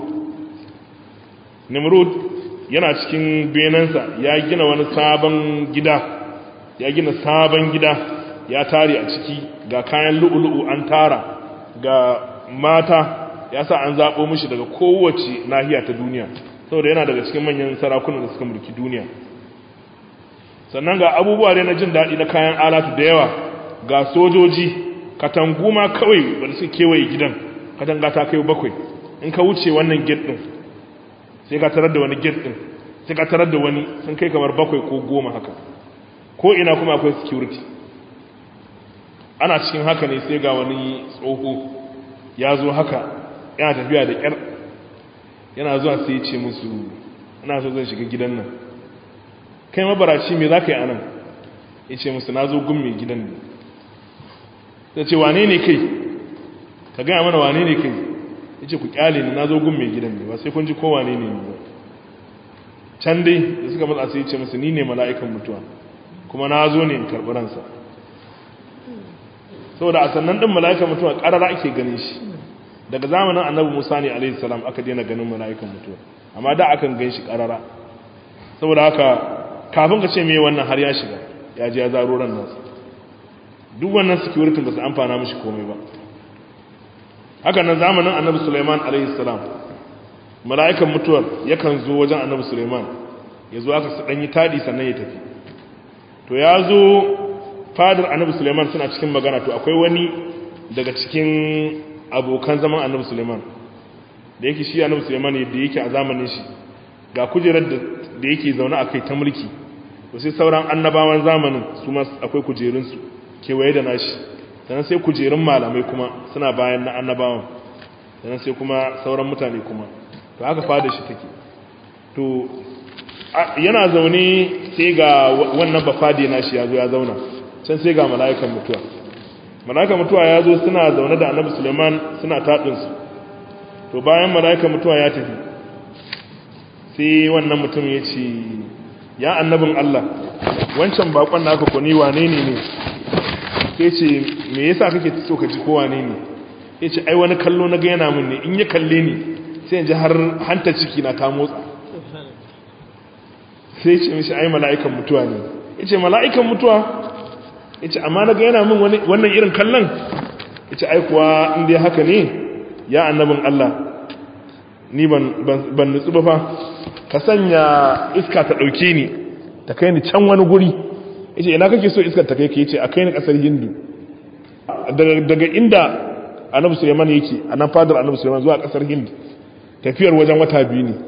A: nimrud yana cikin benansa ya gina wani sabon gida ya gina sabon gida ya tare a ciki ga kayan lu'ulu'u an tara ga mata ya sa an zaɓo mishi daga kowace nahiya ta duniya saboda yana daga cikin manyan sarakunan da suka mulki duniya sannan ga abubuwa dai na jin daɗi na kayan alatu da yawa ga sojoji katangu ma kawai wanda suka kewaye gidan katanga ta kai bakwai in ka wuce wannan gate ɗin sai ka tarar da wani gate ɗin sai ka tarar da wani sun kai kamar bakwai ko goma haka ko ina kuma akwai security ana cikin haka ne sai ga wani tsoho ya zo haka yana tafiya da ƙyar yana zuwa sai ya ce musu ina so zan shiga gidan nan kai mabaraci me za ka yi a nan ya ce musu na zo gun mai gidan ne ta ce wane ne kai ka gaya mana wane ne kai ya ce ku kyale ni na zo gun mai gidan ne ba sai kun ji ko wane ne ba can dai da suka matsa sai ya ce musu ni ne mala'ikan mutuwa kuma na zo ne in karɓi ransa saboda a sannan ɗin mala'ikan mutuwa ƙarara ake ganin shi daga zamanin annabi musa ne alaihi salam aka daina ganin mala'ikan mutuwa amma da akan gan shi ƙarara saboda haka kafin ka ce me wannan har ya shiga ya ji ya zaro ran nasa duk wannan security ba su amfana mishi komai ba haka nan zamanin annabi suleiman alaihi salam mala'ikan mutuwar yakan zo wajen annabi suleiman ya zo aka ɗan yi taɗi sannan ya tafi to ya zo fadar annabi suleiman suna cikin magana to akwai wani daga cikin abokan zaman annabi suleiman da yake shi annabi suleiman da yake a zamanin shi ga kujerar da yake zaune a kai ta mulki to sai sauran annabawan zamanin su ma akwai kujerunsu kewaye da nashi sannan sai kujerun malamai kuma suna bayan na annabawan sannan sai kuma sauran mutane kuma to haka fada shi take to yana zaune sai ga wannan bafade nashi ya zo ya zauna can sai ga mala'ikan mutuwa mala'ikan mutuwa ya zo suna zaune da annabi suleiman suna taɗinsu to bayan mala'ikan mutuwa ya tafi sai wannan mutum ya ce ya annabin Allah wancan bakon da aka kuni wane ne ne sai ce me yasa kake so ka ji ko wane ne ya ce ai wani kallo na ga yana mun ne in ya kalle ni sai in ji har hanta ciki na ta motsa sai ce mishi ai mala'ikan mutuwa ne ya ce mala'ikan mutuwa ya ce amma na ga yana min wannan irin kallon ya ce ai kuwa inda ya haka ne ya annabin Allah ni ban nutsu ba fa ka sanya iska ta ɗauke ni ta kai ni can wani guri ya ce ina kake so iskar ta kai ka ce a kai ni ƙasar hindu daga inda annabi suleiman yake a nan fadar annabi suleiman zuwa ƙasar hindu tafiyar wajen wata biyu ne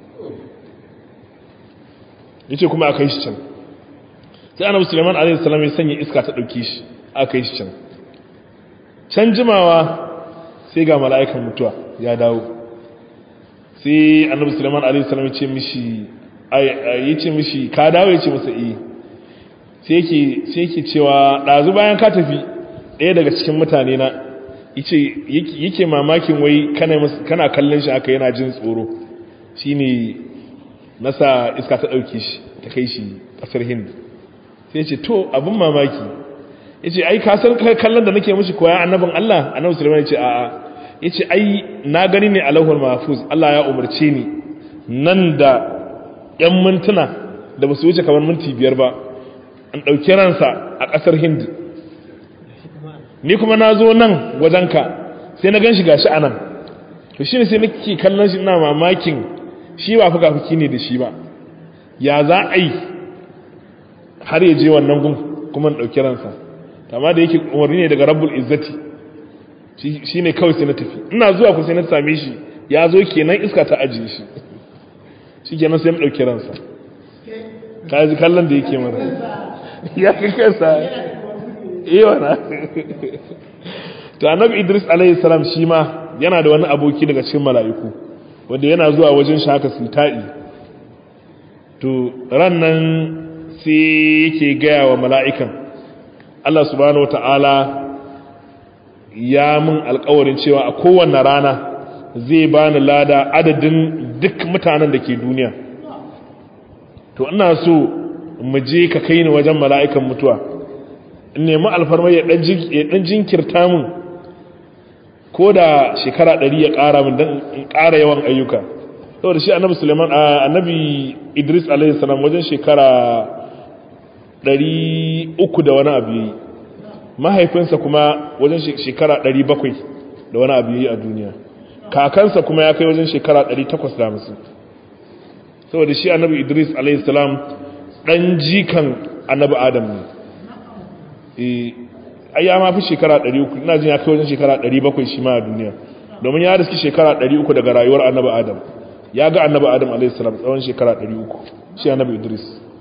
A: ya ce kuma a kai shi can sai annabi suleiman a.s. ya sanya iska ta ɗauki shi a kai shi can can jimawa sai ga mala'ikan mutuwa ya dawo sai annabi suleiman a.s. ya ce mishi ya ce mishi ka dawo ya ce masa iya sai yake cewa ɗazu bayan ka tafi ɗaya daga cikin mutane na yake mamakin wai kana kallon shi aka yana jin tsoro shi ne nasa iska ta ɗauki shi ta kai shi ƙasar hindu sai ce to abin mamaki ya ce ai kasar kallon da nake mashi koya annabin Allah annabin sulaiman ya ce a'a ya ce ai na gani ne a lauhul mahfuz Allah ya umarce ni nan da ‘yan mintuna da ba su wuce kamar minti biyar ba an ɗauki ransa a ƙasar hindu ni kuma na zo nan wajenka sai na gan shi gashi a nan to shi ne sai nake kallon shi ina mamakin shi ba fuka fuki ne da shi ba ya za a yi har ya je wannan gun kuma ɗauki ransa amma da yake umarni ne daga rabbul izzati shi ne kawai sai na tafi ina zuwa ku sai na same shi ya zo kenan iska ta ajiye shi shi kenan sai na ɗauki ransa ka ji kallon da yake mana ya kai kansa iya na to annabi idris alayhi salam shi ma yana da wani aboki daga cikin mala'iku wanda yana zuwa wajen shi haka su ta'i to ran nan sai yake gaya wa mala'ikan Allah subhanahu wata'ala ya mun alkawarin cewa a kowane rana zai bani lada adadin duk mutanen da ke duniya to ina so mu je ka kai ni wajen mala'ikan mutuwa in nemi alfarma ya ɗan jinkirta mun ko da shekara ɗari ya ƙara min don in ƙara yawan ayyuka saboda shi annabi suleiman annabi idris alaihi salam wajen shekara ɗari uku da wani abu yi mahaifinsa kuma wajen shekara ɗari bakwai da wani abu yi a duniya kakansa kuma ya kai wajen shekara ɗari takwas da hamsin saboda shi annabi idris alaihi salam ɗan jikan annabi adam ne ai ya ma fi shekara 300 ina jin ya kai wajen shekara 700 shi ma a duniya domin ya riski shekara 300 daga rayuwar annabi adam ya ga annabi adam a.s. tsawon shekara 300 shi annabi idris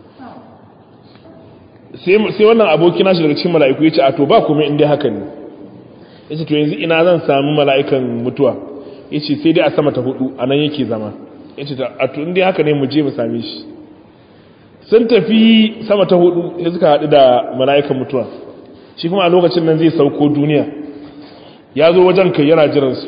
A: sai wannan abokina shi daga cikin mala'iku ya ce a to ba kuma inda haka ne ya ce to yanzu ina zan sami mala'ikan mutuwa ya ce sai dai a sama ta hudu a nan yake zama ya ce a to inda haka ne mu je mu same shi sun tafi sama ta hudu ya suka haɗu da mala'ikan mutuwa shi kuma a lokacin nan zai sauko duniya ya zo wajen kai yana jiransu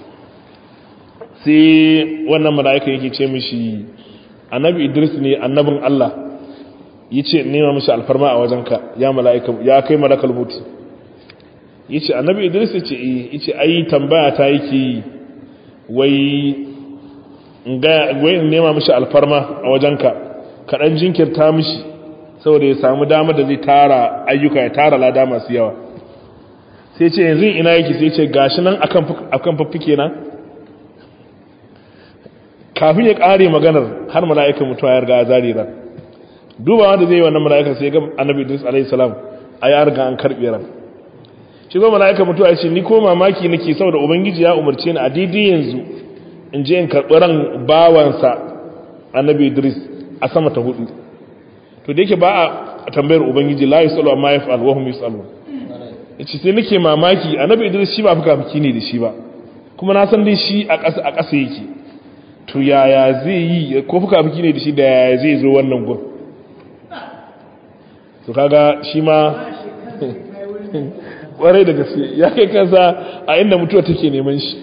A: sai wannan mala'ika yake ce mishi annabi idris ne annabin allah ya ce nema mishi alfarma a wajenka ya mala'ika ya kai malakal mutu ya ce annabi idris ya ce ya ce ai tambaya ta yake yi wai in nema mishi alfarma a wajenka kaɗan jinkirta mishi saboda ya samu damar da zai tara ayyuka ya tara lada masu yawa sai ce yanzu ina yake sai ce gashi nan akan faffike na kafin ya kare maganar har mala'ikan mutuwa ya riga ya zare ran duba wanda zai yi wannan mala'ikan sai ga annabi Idris alaihi salam a ya riga an karbe ran shi zo mala'ikan mutuwa ya ce ni ko mamaki nake saboda ubangiji ya umarce ni a daidai yanzu in je in karɓi ran bawansa annabi Idris a sama ta hudu to da yake ba a tambayar ubangiji la yusalu amma yaf'al wa hum yusalu yace sai nake mamaki annabi Idris shi ba fuka fuki ne da shi ba kuma na san dai shi a ƙasa a ƙasa yake to yaya zai yi ko fuka fuki ne da shi da yaya zai zo wannan gun to kaga shi ma kwarai da gaske ya kai kansa a inda mutuwa take neman shi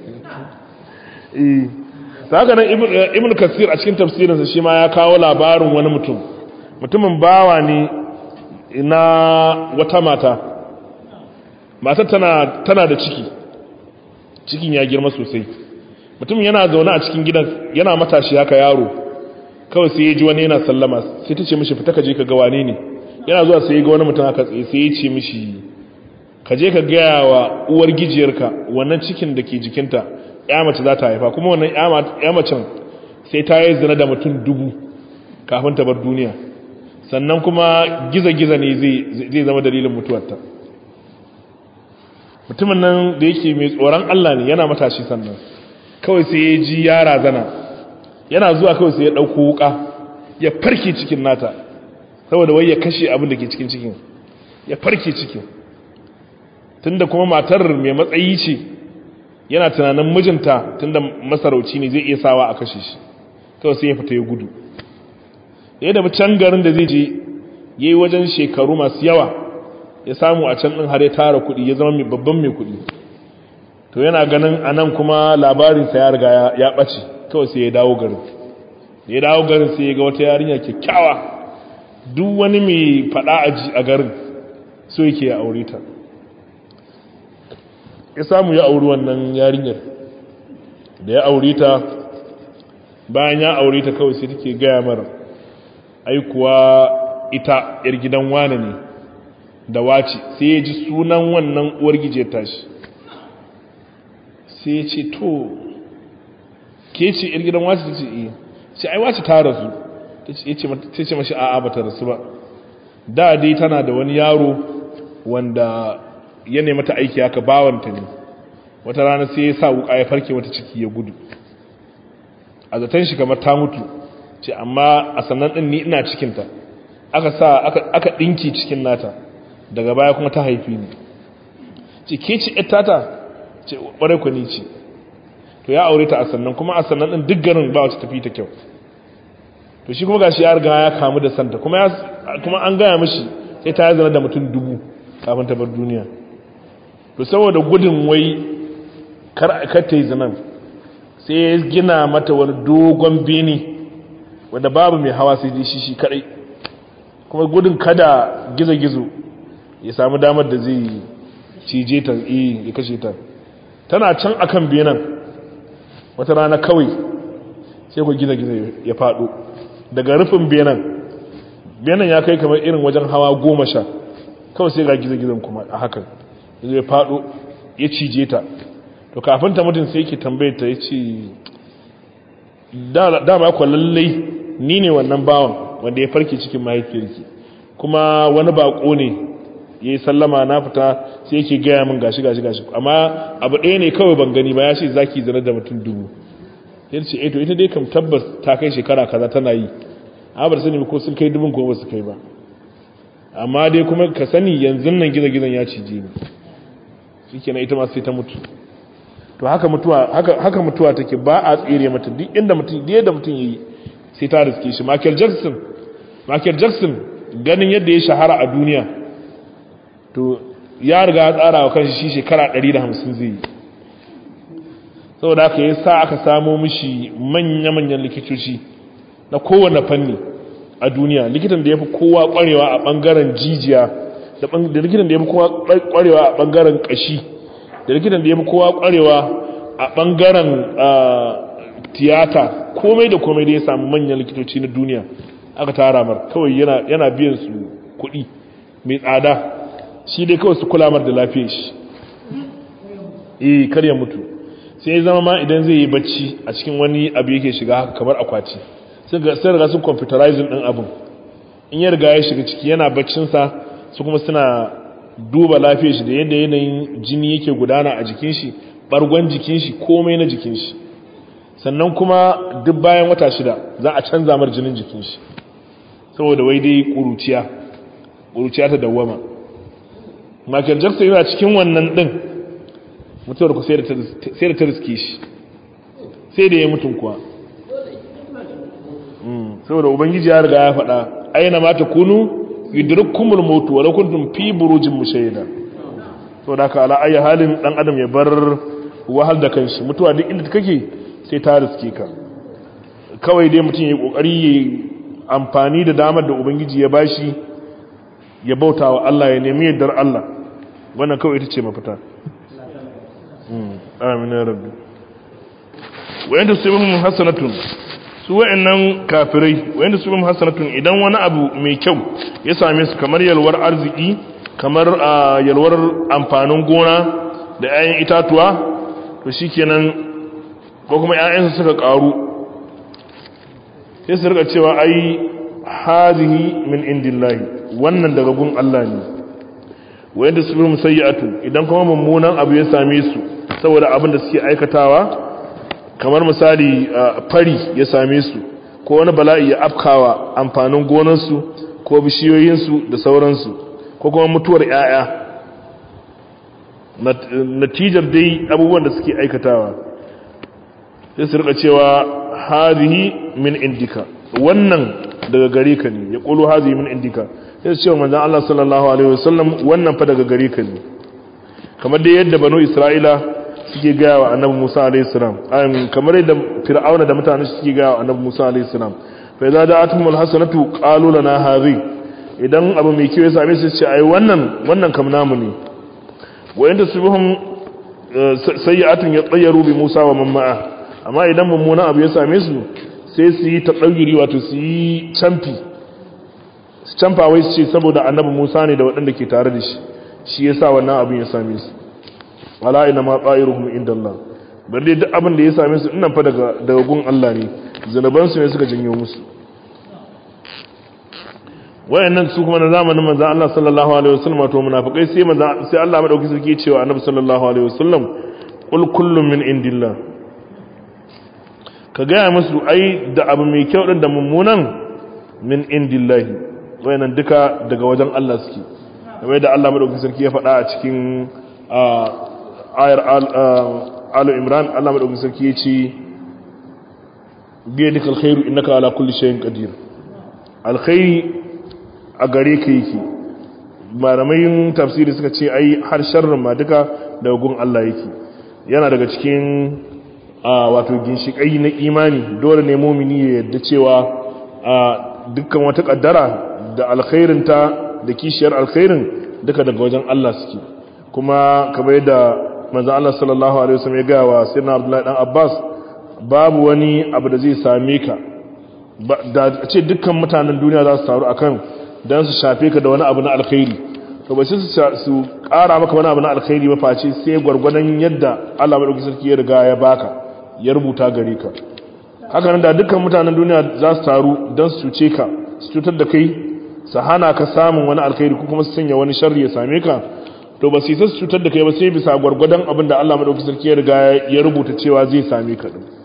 A: eh haka nan ibn kasir a cikin tafsirinsa shi ma ya kawo labarin wani mutum mutumin bawa ne na wata mata matar tana tana da ciki cikin ya girma sosai mutum yana zaune a cikin gidan yana matashi haka yaro kawai sai ya ji wani yana sallama sai ta ce mishi fita ka je ka ga wane ne yana zuwa sai ya ga wani mutum haka tsaye sai ya ce mishi ka je ka gaya wa uwar gijiyarka wannan cikin da ke jikinta ya mace za ta haifa kuma wannan ya macen sai ta yi zina da mutum dubu kafin ta bar duniya sannan kuma giza-giza ne zai zama dalilin mutuwarta mutumin nan da yake mai tsoron Allah ne yana matashi sannan kawai sai ya ji yara zana yana zuwa kawai sai ya ɗauko wuka ya farke cikin nata saboda wai ya kashe abin da ke cikin cikin ya farke cikin tunda kuma matar mai matsayi ce yana tunanin mijinta tunda masarauci ne zai iya sawa a kashe shi kawai sai ya fita ya gudu ya da can garin da zai je ya yi wajen shekaru masu yawa ya samu a can ɗin har ya tara kuɗi ya zama babban mai kuɗi to yana ganin a nan kuma labarinsa ya riga ya ɓace kawai sai ya dawo garin ya dawo garin sai ya ga wata yarinya kyakkyawa duk wani mai faɗa aji a garin so yake ya aure ta ya samu ya auri wannan yarinyar da ya aure ta bayan ya aure ta kawai sai take gaya mara aikuwa ita yar gidan wane ne da wace sai ya ji sunan wannan uwar gije tashi sai ya ce to ke ce yar gidan wace ta ce iya sai ai wace ta rasu ta ce mashi a'a ba ta rasu ba da dai tana da wani yaro wanda ya nemi ta aiki haka bawanta ne wata rana sai ya sa wuka ya farke wata ciki ya gudu a zaton shi kamar ta mutu ce amma a sannan din ni ina cikinta aka sa aka dinki cikin nata daga baya kuma ta haifi ni ce ke ci tata ce ƙwarai ku ni ce to ya aure ta a sannan kuma a sannan din duk garin ba wata tafi ta kyau to shi kuma gashi ya riga ya kamu da santa kuma kuma an gaya mishi sai ta yi zana da mutum dubu kafin ta bar duniya to saboda gudun wai kar ta yi zanen sai ya gina mata wani dogon bene wanda babu mai hawa sai shi shi kadai kuma gudun kada gizo-gizo ya samu damar da zai cije ta ya kashe ta tana can akan benen wata rana kawai sai ku gizo-gizo ya fado daga rufin benen benen ya kai kamar irin wajen hawa goma sha kawai sai ga gizo-gizon kuma a hakan zai faɗo ya cije ta to kafin ta mutum sai yake tambayar ta ya ce dama kwa lallai ni ne wannan bawan wanda ya farke cikin mahaifiyarki kuma wani bako ne ya yi sallama na fita sai yake gaya min gashi gashi gashi amma abu ɗaya ne kawai ban gani ba ya ce zaki zana da mutum dubu ya ce eto ita dai kam tabbas ta kai shekara kaza tana yi a bar sani ko sun kai dubun ko ba su kai ba amma dai kuma ka sani yanzu nan gizagizan ya cije ni shikenan ita ma sai ta mutu to haka mutuwa haka haka mutuwa take ba a tsire mata duk inda mutum duk yadda mutum yayi sai ta riske shi Michael Jackson Michael Jackson ganin yadda ya shahara a duniya to ya riga ya tsara wa kanshi shi shekara 150 zai yi saboda haka yasa aka samo mishi manya-manyan likitoci na kowane fanni a duniya likitan da ya fi kowa kwarewa a bangaren jijiya da likitan da ya fi kowa kwarewa a bangaren kashi da likitan da ya fi kowa kwarewa a bangaren tiyata komai da komai da ya samu manyan likitoci na duniya aka tara mar kawai yana biyan su kuɗi mai tsada shi dai kawai su kula mar da lafiyar shi eh kar ya mutu sai zama ma idan zai yi bacci a cikin wani abu yake shiga haka kamar akwati sai riga sun computerizing din abin in ya riga ya shiga ciki yana baccinsa su kuma suna duba lafiyar shi da yadda yanayin jini yake gudana a jikin shi bargon jikin shi komai na jikin shi sannan kuma duk bayan wata shida za a canza mar jinin jikin shi saboda wai dai kuruciya kuruciya ta dawwama Michael Jackson yana cikin wannan din mutuwar ku sai da ta riske shi sai da ya mutum kuwa saboda ubangiji ya riga ya faɗa aina ma ta kunu yudrikkumul maut wa law kuntum fi burujin mushayyada saboda haka ala ayi halin dan adam ya bar wahal da kanshi mutuwa duk inda kake sai ta riske ka kawai dai mutum ya kokari ya amfani da damar da ubangiji ya bashi ya bauta wa Allah ya nemi yardar Allah wannan kawai ita ce mafita amin ya rabbi wayanda su yi hasanatun su wa'annan kafirai wayanda su yi hasanatun idan wani abu mai kyau ya same su kamar yalwar arziki kamar yalwar amfanin gona da 'ya'yan itatuwa to shikenan ko kuma 'ya'yansu suka karu sai su rika cewa ai hazihi min indillahi wannan daga gun Allah ne wayanda su yi musayyatu idan kuma mummunan abu ya same su saboda abin da suke aikatawa kamar misali fari ya same su ko wani bala'i ya afkawa amfanin gonarsu ko bishiyoyinsu da sauransu ko kuma mutuwar 'ya'ya natijar dai abubuwan da suke aikatawa sai su rika cewa hazihi min indika wannan daga gare ka ne ya kulu hazihi min indika sai su cewa manzan Allah sallallahu alaihi wasallam wannan fa daga gare ka ne kamar dai yadda banu isra'ila suke gaya wa annabi Musa alayhi salam kamar yadda Fir'auna da mutane suke gaya wa annabi Musa alayhi salam fa idza da'atuhum alhasanatu qalu lana hadhi idan abu mai kyau ya same su ce ai wannan wannan kam namu ne wa inda subhum sayyi'atun yatayyaru bi Musa wa man ma'a amma idan mummunan abu ya same su sai su yi tadayyuri wato su yi camfi su camfa wai su ce saboda annabi Musa ne da waɗanda ke tare da shi shi yasa wannan abin ya same su wala ina ma tsayiruhum inda Allah bari duk abin da ya same su innan fa daga daga gun Allah ne zanuban su ne suka janyo musu wayannan su kuma na zamanin manzon Allah sallallahu alaihi wasallam to munafikai sai manzon sai Allah madauki sarki cewa annabi sallallahu alaihi wasallam qul kullun min indillah ka gaya musu ai da abu mai kyau din da mummunan min indillahi wayannan duka daga wajen Allah suke kamar da Allah madauki sarki ya faɗa a cikin ayar alu imran Allah madaukakin sarki ya ce biya duka alkhairu innaka ala kulli shay'in qadir alkhairi a gare ka yake malamai tafsiri suka ce ai har sharrin ma duka daga gun Allah yake yana daga cikin wato ginshikai na imani dole ne mumini ya yadda cewa dukkan wata kaddara da alkhairinta da kishiyar alkhairin duka daga wajen Allah suke kuma kamar yadda manzo Allah sallallahu alaihi wasallam ya ga wa sayyidina Abdullahi dan Abbas babu wani abu da zai same ka da ce dukkan mutanen duniya za su taru akan dan su shafe ka da wani abu na alkhairi to ba su su ƙara maka wani abu na alkhairi ba face sai gwargwadon yadda Allah madaukakin sarki ya riga ya baka ya rubuta gare ka haka nan da dukkan mutanen duniya za su taru dan su cuce ka su cutar da kai su hana ka samun wani alkhairi ko kuma su sanya wani sharri ya same ka to ba su yi su cutar da kai ba sai bisa gwargwadon abin da Allah madauki sarki ya riga ya rubuta cewa zai same ka din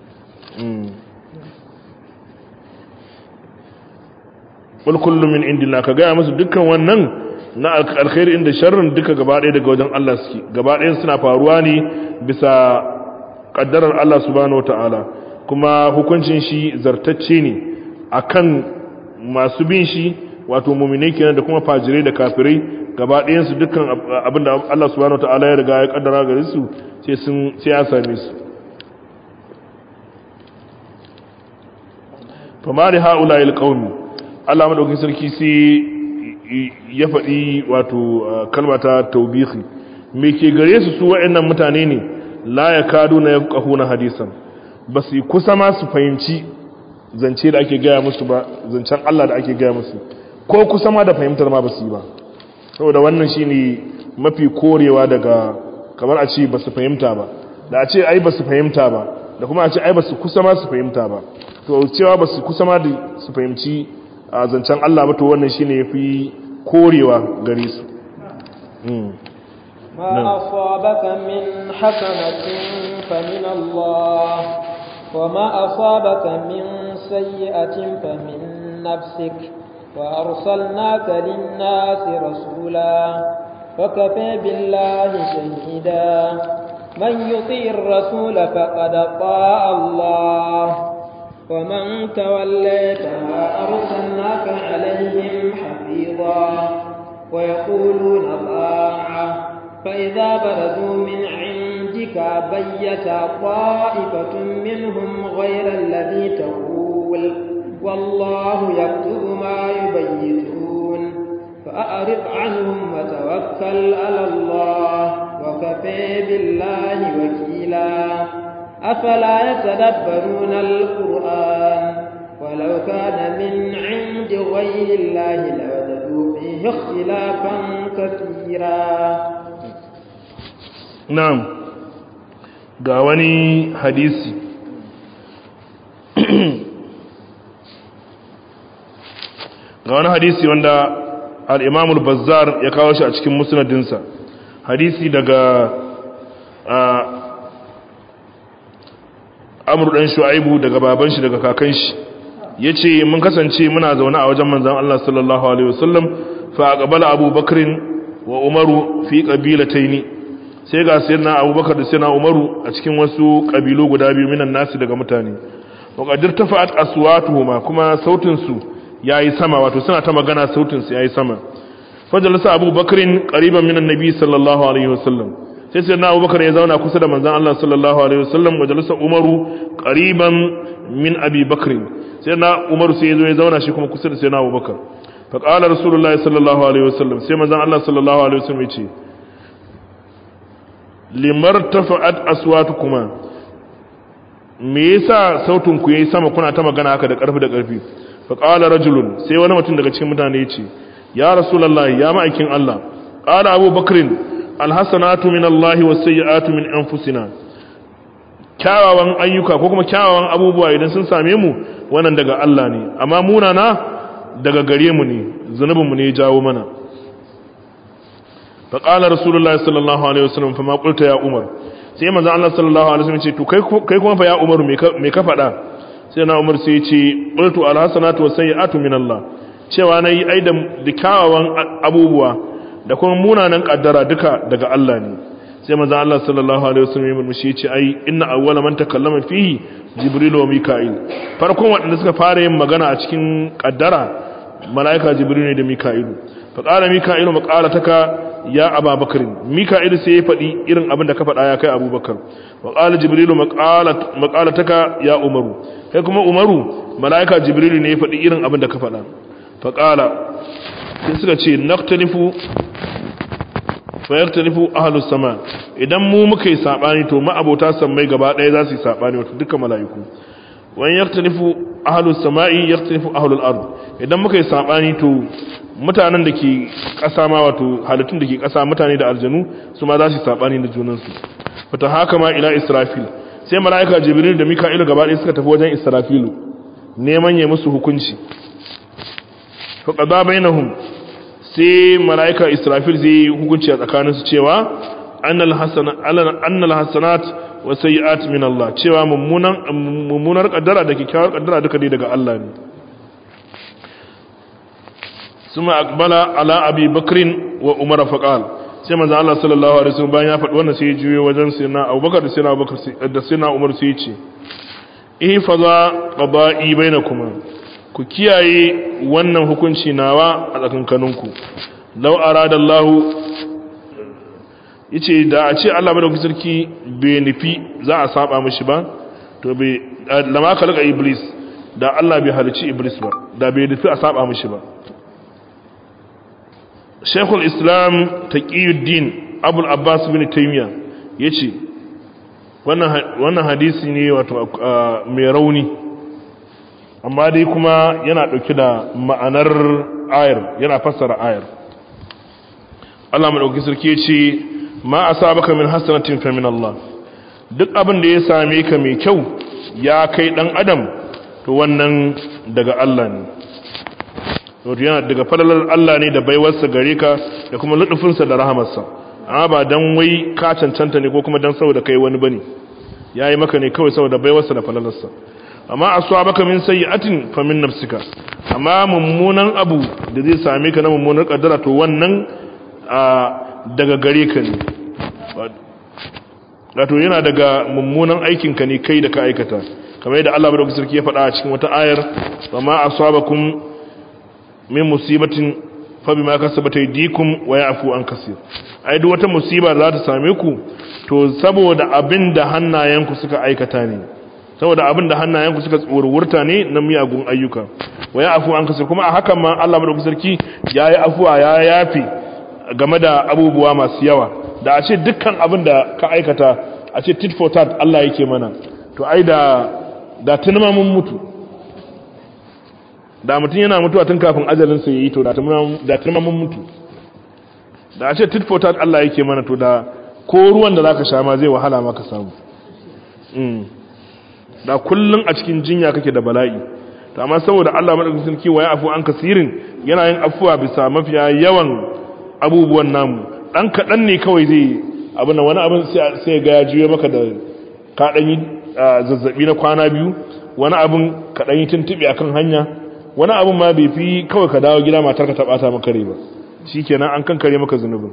A: wal kullu min indina ka gaya musu dukkan wannan na alkhairi inda sharrin duka gaba ɗaya daga wajen Allah suke gaba ɗayan suna faruwa ne bisa kaddarar Allah subhanahu wataala kuma hukuncin shi zartacce ne akan masu bin shi wato muminai kenan da kuma fajirai da kafirai gaba ɗayansu dukkan abin da Allah subhanahu wa ta'ala ya riga ya kaddara gare su sai sun sai ya same su fa ma da haula il qaumi Allah madaukakin sarki sai ya faɗi wato kalmata taubihi me ke gare su su wa'annan mutane ne la yakaduna yafqahuna hadisan ba su kusa ma su fahimci zance da ake gaya musu ba zancen Allah da ake gaya musu ko kusa ma da fahimtar ma ba su yi ba saboda wannan shine mafi korewa daga kamar a ce ba su fahimta ba da a ce ai ba su fahimta ba da kuma a ce ai ba su kusa ma su fahimta ba to cewa ba su kusa ma da su fahimci a zancen Allah ba to wannan shine yafi korewa gare su
B: ما أصابك من حسنة فمن الله وما أصابك من سيئة فمن نفسك وأرسلناك للناس رسولا وكفى بالله شهيدا من يطيع الرسول فقد طاع الله ومن توليت فما أرسلناك عليهم حفيظا ويقولون طاعة فإذا برزوا من عندك بيت طائفة منهم غير الذي تقول والله يكتب ما يبيتون فأعرض عنهم وتوكل على الله وكفى بالله وكيلا أفلا يتدبرون القرآن ولو كان من عند غير الله لوجدوا فيه اختلافا كثيرا
A: na'am ga wani hadisi ga wani hadisi wanda al'imamul bazzar ya kawo shi a cikin musnadinsa hadisi daga amur ɗan shu'aibu daga baban shi daga kakan shi ya ce mun kasance muna zaune a wajen manzan Allah sallallahu Alaihi wasallam fa a ƙabala abubakarin wa umaru fi ƙabilataini sai ga sayyidina abubakar da sayyidina umaru a cikin wasu kabilu guda biyu minan nasi daga mutane wa qadir tafa'at aswatuhuma kuma sautin su yayi sama wato suna ta magana sautin su yayi sama fajalasa abubakarin qariban minan nabi sallallahu alaihi wasallam sai sayyidina abubakar ya zauna kusa da manzon Allah sallallahu alaihi wasallam wajalasa umaru qariban min abi bakr sayyidina umaru sai ya zo ya zauna shi kuma kusa da sayyidina abubakar fa qala rasulullahi sallallahu alaihi wasallam sai manzon Allah sallallahu alaihi wasallam ya ce limar tafa'at aswatukuma me yasa sautin ku yayi sama kuna ta magana haka da karfi da karfi fa qala rajulun sai wani mutum daga cikin mutane yace ya rasulullahi ya ma'aikin Allah qala abu bakrin alhasanatu min Allah was sayyi'atu min anfusina kyawawan ayyuka ko kuma kyawawan abubuwa idan sun same mu wannan daga Allah ne amma munana daga gare mu ne zunubin mu ne ya jawo mana فقال رسول الله صلى الله عليه وسلم فما قلت يا عمر sai manzo Allah sallallahu alaihi wasallam ce to kai kai kuma fa ya Umar me ka me ka faɗa sai na Umar sai ce qultu alhasanatu wasayyi'atu min Allah cewa nayi aidan da kyawawan abubuwa da kuma munanan kaddara duka daga Allah ne sai manzo Allah sallallahu alaihi wasallam ya murmushi ya ce ai inna awwala man takallama fihi jibril wa mika'il farkon waɗanda suka fara yin magana a cikin kaddara malaika jibril ne da mika'ilu fa qala mika'ilu maqalataka ya ababakar mika'il sai ya faɗi irin abin da ka faɗa ya kai abubakar wa ƙala jibrilu maƙalataka ya umaru kai kuma umaru mala'ika jibrilu ne ya faɗi irin abin da ka faɗa fa ƙala sai suka ce naktalifu fa yaktalifu ahlus sama idan mu muka yi sabani to ma'abota sammai gaba ɗaya za su yi sabani wato duka mala'iku wani yaktalifu ahlus sama'i yaktalifu ahlul ard idan muka yi sabani to mutanen da ke ƙasa ma wato halittun da ke ƙasa mutane da aljanu su ma za su saɓani da junansu wata haka ma ila israfil sai mala'ika jibril da mika'ilu gaba ɗaya suka tafi wajen israfilu neman ya musu hukunci fa qada bainahum sai mala'ika israfil zai yi hukunci a tsakaninsu cewa annal hasanat annal hasanat wa sayyi'at min Allah cewa mummunan mummunar kaddara da kyakkyawar kaddara duka dai daga Allah ne ثم أقبل على أبي بكر وعمر فقال sai manzo Allah sallallahu alaihi wasallam bayan ya faɗi wannan sai ya juyo wajen sayyidina Abubakar da sayyidina Abubakar da sayyidina Umar sai ya ce ihfaza qada'i bainakuma ku kiyaye wannan hukunci nawa a tsakankaninku law arada Allah yace da a ce Allah madaukakin sarki bai nufi za a saba mishi ba to bai lama kalaka iblis da Allah bai halici iblis ba da bai nufi a saba mishi ba shekul islam taqiyuddin abul abbas bin taymiya yace wannan hadisi ne wato mai rauni amma dai kuma yana dauke da ma'anar ayar yana fassara ayar Allah madauki sarki yace ma asabaka min hasanatin fa min Allah duk abin da ya same ka mai kyau ya kai dan adam to wannan daga Allah ne to yana daga falalar Allah ne da baiwarsa gare ka da kuma lutufinsa da rahamarsa amma ba dan wai ka cancanta ne ko kuma dan saboda kai wani bane yayi maka ne kawai saboda baiwarsa da falalarsa amma aswabaka min sayyi'atin fa min nafsika amma mummunan abu da zai same ka na mummunar kaddara to wannan daga gare ka ne wato yana daga mummunan aikin ka ne kai da ka aikata kamar yadda Allah madaukakin sarki ya faɗa a cikin wata ayar wa ma aswabakum min musibatin fa bima kasabat aydikum wa ya'fu an kaseer ai duk wata musiba za ta same ku to saboda abin da hannayenku suka aikata ne saboda abin da hannayenku suka tsorurta ne na miyagun ayyuka wa ya'fu an kaseer kuma a hakan ma Allah madaukakin sarki yayi afuwa ya yafi game da abubuwa masu yawa da a ce dukkan abin da ka aikata a ce tit for tat Allah yake mana to ai da da tunma mun mutu da mutum yana mutuwa tun kafin ajalinsa ya yi to da tunma mun mutu da a ce tit for tat Allah yake mana to da ko ruwan da zaka sha ma zai wahala maka samu da kullun a cikin jinya kake da bala'i to amma saboda Allah madaukakin sarki waya afu an kasirin yana yin afuwa bisa mafiya yawan abubuwan namu dan kadan ne kawai zai abin nan wani abin sai ga ya juye maka da ka dan yi zazzabi na kwana biyu wani abin ka dan yi tuntube akan hanya wani abin ma bai fi kawai ka dawo gida matar ka ta bata maka rai ba shikenan an kankare maka zunubin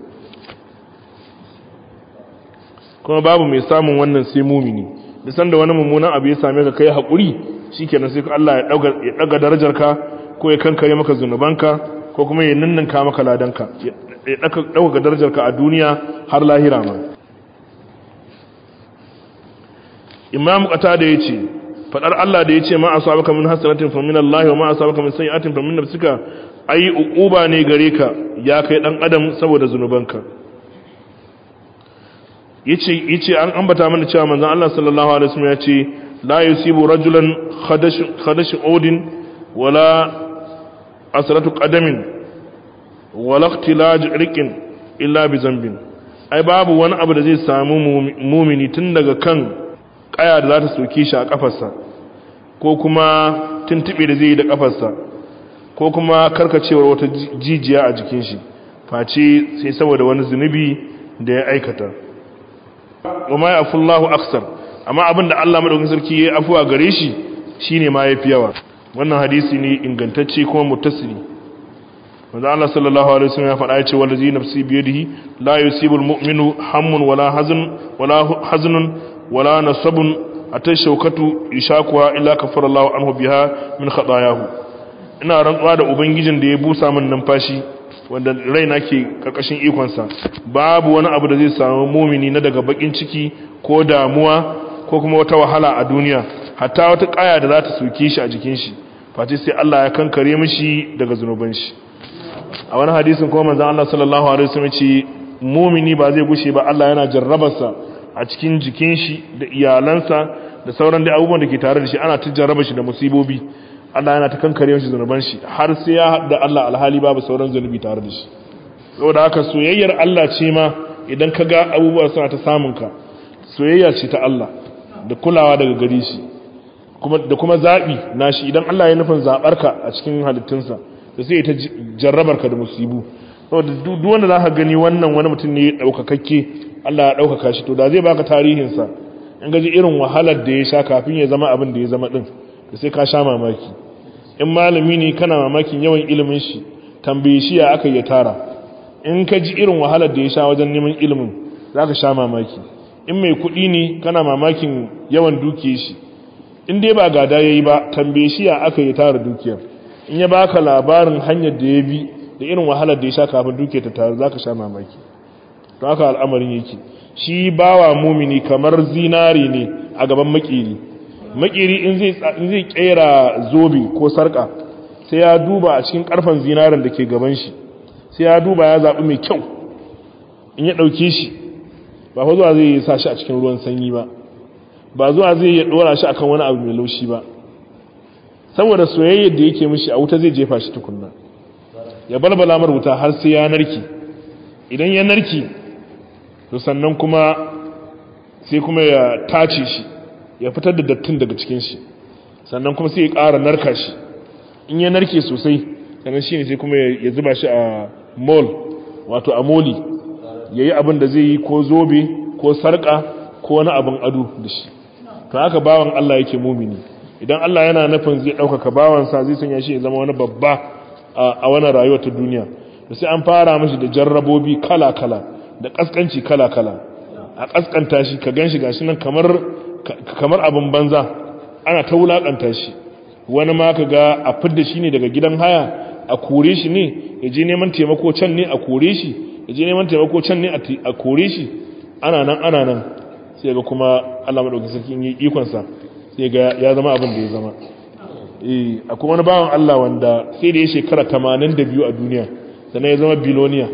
A: kuma babu mai samun wannan sai mumini da sanda wani mummunan abu ya same ka kai hakuri shikenan sai Allah ya dauka ya daga darajarka ko ya kankare maka zunubanka ko kuma ya ninninka maka ladanka ya dauka darajarka a duniya har lahira ma imam qatada yace fadar Allah da yace ma asabaka min hasanatin fa min Allah wa ma asabaka min sayi'atin fa min nafsika ai uquba ne gare ka ya kai dan adam saboda zunubanka yace yace an ambata mana cewa manzon Allah sallallahu alaihi wasallam yace la yusibu rajulan khadash khadash udin wala asratu qadamin wala ikhtilaj riqin illa bi zambin ai babu wani abu da zai samu mumini tun daga kan kaya da za ta soke shi a kafarsa ko kuma tuntube da zai yi da kafarsa ko kuma karkacewar wata jijiya a jikin shi face sai saboda wani zunubi da ya aikata wama ya fullahu aksar amma abin da Allah madaukakin sarki ya afuwa gare shi shine ma yafi yawa wannan hadisi ne ingantacce kuma muttasili wanda Allah sallallahu alaihi wasallam ya faɗa ya ce wallazi nafsi biyadihi la yusibul mu'minu hammun wala hazn wala haznun wala nasabun atai shaukatu ishakuwa illa kafara Allah anhu biha min khatayahu ina rantsuwa da ubangijin da ya busa min numfashi wanda raina ke karkashin ikonsa babu wani abu da zai samu mumini na daga bakin ciki ko damuwa ko kuma wata wahala a duniya hatta wata kaya da za ta soke shi a jikin shi face sai Allah ya kankare mishi daga zunuban shi a wani hadisin kuma manzon Allah sallallahu alaihi wasallam ce mumini ba zai gushe ba Allah yana jarrabarsa a cikin jikin shi da iyalansa da sauran da abubuwan da ke tare da shi ana ta jarraba shi da musibobi Allah yana ta kankare mishi zunuban shi har sai ya haɗa Allah alhali babu sauran zunubi tare da shi saboda haka soyayyar Allah ce ma idan ka ga abubuwa suna ta samun ka soyayya ce ta Allah da kulawa daga gare shi kuma da kuma zabi nashi idan Allah ya nufin zabar ka a cikin halittunsa da sai ta jarrabar ka da musibu saboda duk wanda zaka gani wannan wani mutum ne daukakakke Allah ya daukaka shi to da zai baka tarihin sa in gaji irin wahalar da ya sha kafin ya zama abin da ya zama din da sai ka sha mamaki in malami ne kana mamakin yawan ilimin shi tambaye shi ya aka yi tara in ka ji irin wahalar da ya sha wajen neman ilimin za ka sha mamaki in mai kuɗi ne kana mamakin yawan dukiyar shi in dai ba gada ya yi ba tambaye shi ya aka yi tara dukiyar in ya baka labarin hanyar da ya bi da irin wahalar da ya sha kafin dukiyar ta taru za ka sha mamaki don haka al'amarin yake shi bawa mumini kamar zinari ne a gaban makeri makeri in zai kera zobe ko sarka sai ya duba a cikin karfan zinarin da ke gaban shi sai ya duba ya zaɓi mai kyau in ya ɗauke shi ba fa zuwa zai sa shi a cikin ruwan sanyi ba ba zuwa zai ya ɗora shi akan wani abu mai laushi ba saboda soyayyar da yake mishi a wuta zai jefa shi tukunna ya balbala mar wuta har sai ya narki idan ya narki to sannan kuma sai kuma ya tace shi ya fitar da dattin daga cikin shi sannan kuma sai ya ƙara narka shi in ya narke sosai sannan shi ne sai kuma ya zuba shi a mol wato a moli ya yi abin da zai yi ko zobe ko sarƙa ko wani abin ado da shi to haka bawan Allah yake mumini idan Allah yana nufin zai ɗaukaka bawansa zai sanya shi ya zama wani babba a wani rayuwar ta duniya da sai an fara mashi da jarrabobi kala-kala da ƙasƙanci kala-kala a ƙasƙanta shi ka gan shi gashi nan kamar abin banza ana ta wulaƙanta shi wani ma ka ga a fidda shi ne daga gidan haya a kore shi ne ya je neman taimako can ne a kore shi ya je neman taimako can ne a kore shi ana nan ana nan sai ga kuma Allah madaukakin sarki yi ikonsa sai ga ya zama abin da ya zama eh akwai wani bawan Allah wanda sai da ya shekara 82 a duniya sannan ya zama biloniya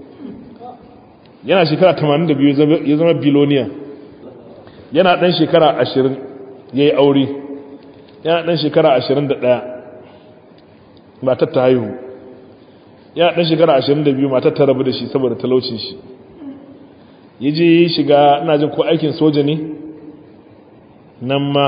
A: yana shekara 82 ya zama biloniya yana dan shekara 20 yayi aure yana dan shekara 21 matar ta haihu yana dan shekara 22 matar ta rabu da shi saboda talaucin shi yaje shiga ina jin ko aikin soja ne nan ma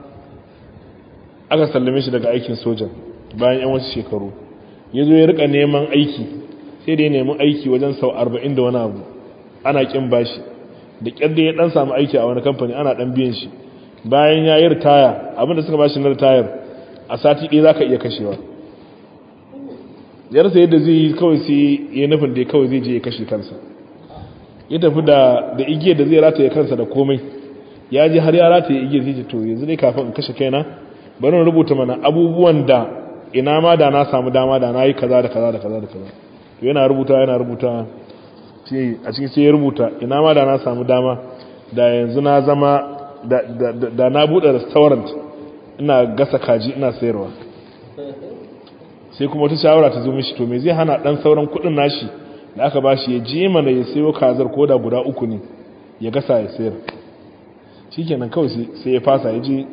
A: aka sallame shi daga aikin sojan bayan yan wasu shekaru ya zo ya rika neman aiki sai da ya nemi aiki wajen sau arba'in da wani abu ana kin bashi da kyar da ya dan samu aiki a wani kamfani ana dan biyan shi bayan ya yi ritaya abinda suka bashi na ritayar a sati ɗaya za ka iya kashewa ya rasa yadda zai yi kawai sai ya nufin da kawai zai je ya kashe kansa ya tafi da igiyar da zai rataye kansa da komai ya je har ya rataye igiyar zai ce to yanzu dai kafin in kashe kaina bari in rubuta mana abubuwan da ina ma da na samu dama da na yi kaza da kaza da kaza da kaza to yana rubuta yana rubuta a cikin sai ya rubuta ina ma da na samu dama da yanzu na zama da na buɗe restaurant ina gasa kaji ina sayarwa sai kuma wata shawara ta zo mishi to me zai hana dan sauran kuɗin nashi da aka bashi ya je mana ya sayo kazar koda guda uku ne ya gasa ya sayar shikenan kawai sai ya fasa ya je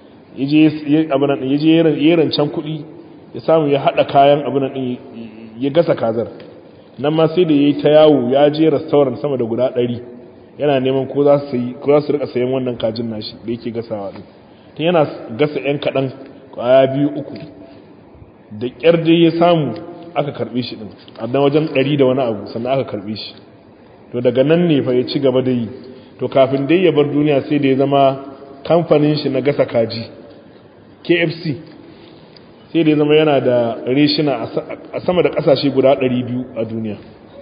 A: ya je ya rancen kuɗi ya samu ya haɗa kayan abin ɗin ya gasa kazar nan ma sai da ya yi ta yawo ya je restaurant sama da guda ɗari yana neman ko za su rika sayan wannan kajin nashi da yake gasawa ɗin ta yana gasa 'yan kaɗan kwaya biyu uku da ƙyar dai ya samu aka karɓe shi ɗin a dan wajen ɗari da wani abu sannan aka karɓe shi to daga nan ne fa ya ci gaba da yi to kafin dai ya bar duniya sai da ya zama kamfanin shi na gasa kaji kfc sai da ya zama yana da reshina a sama da kasashe guda 200 a duniya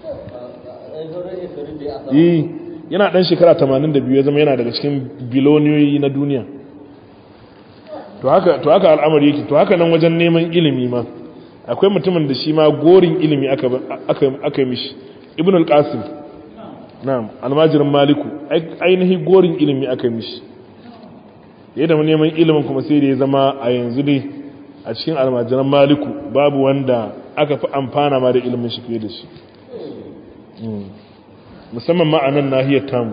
A: yi yana dan shekara 82 ya zama yana daga cikin biloniyoyi na duniya to haka to haka al'amari yake to haka nan wajen neman ilimi ma akwai mutumin da shi ma gorin ilimi aka aka mishi ibn al-qasim na'am almajirin maliku ainihi gorin ilimi aka mishi yadda neman ilimin kuma sai da ya zama a yanzu dai a cikin almajiran maliku babu wanda aka fi amfana ma da ilimin shi fiye da shi musamman ma'anan nahiyar tamu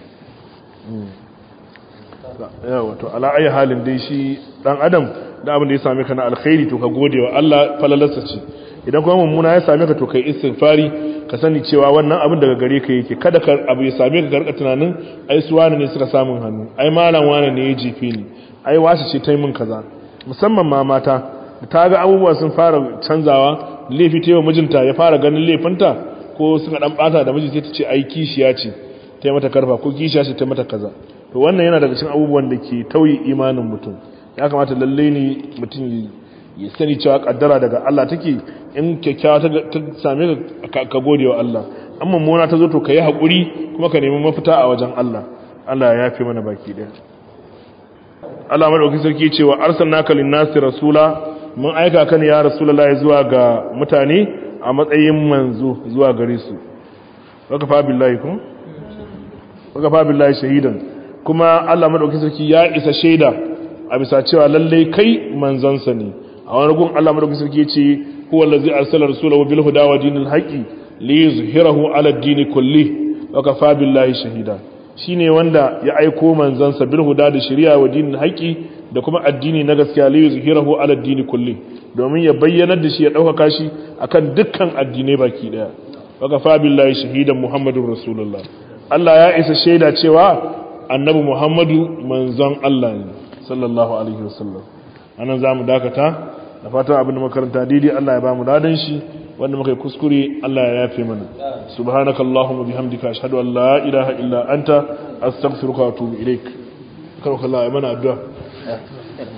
A: yawa to ala'ayi halin dai shi dan adam da abin da ya same ka na alkhairi to ka gode wa Allah falalarsa ce idan kuma mummuna ya same ka to kai istighfari ka sani cewa wannan abin daga gare ka yake kada ka abu ya same ka garka tunanin ai su wani ne suka samun hannu ai malam wani ne ya jefe ni ai wasu ce ta yi min kaza musamman ma mata da ta ga abubuwa sun fara canzawa laifi ta yi wa mijinta ya fara ganin laifinta ko suka dan bata da miji sai ta ce ai kishiya ce ta yi mata karfa ko kishiya ce ta mata kaza to wannan yana daga cikin abubuwan da ke tauye imanin mutum ya kamata lalle ne mutum ya sani cewa kaddara daga Allah take in kyakkyawa ta same ka ka gode wa Allah an mummuna ta zo to ka yi haƙuri kuma ka nemi mafita a wajen Allah Allah ya yafe mana baki ɗaya Allah madaukakin sarki cewa arsalnaka lin-nasi rasula mun aika ka ne ya rasulullahi zuwa ga mutane a matsayin manzo zuwa gare su waka fa billahi ko waka fa billahi shahidan kuma Allah madaukakin sarki ya isa shaida a bisa cewa lalle kai manzansa ne a wani gun Allah madaukakin sarki ya ce huwa allazi arsala rasulahu bil huda wa dinil haqqi li yuzhirahu ala ad-din kulli wa kafa billahi shahida shine wanda ya aiko manzansa bil huda da shari'a wa dinil haqqi da kuma addini na gaskiya li yuzhirahu ala ad-din kulli domin ya bayyanar da shi ya dauka shi akan dukkan addinai baki daya wa kafa billahi shahidan muhammadur rasulullah Allah ya isa shaida cewa annabi Muhammadu manzon Allah ne sallallahu alaihi wasallam anan zamu dakata da fatan abin da makaranta daidai Allah ya ba mu ladan shi wanda muka yi kuskure Allah ya yafe mana subhanakallahumma bihamdika ashhadu an la ilaha illa anta astaghfiruka wa atubu ilaik karo kallah ya mana addu'a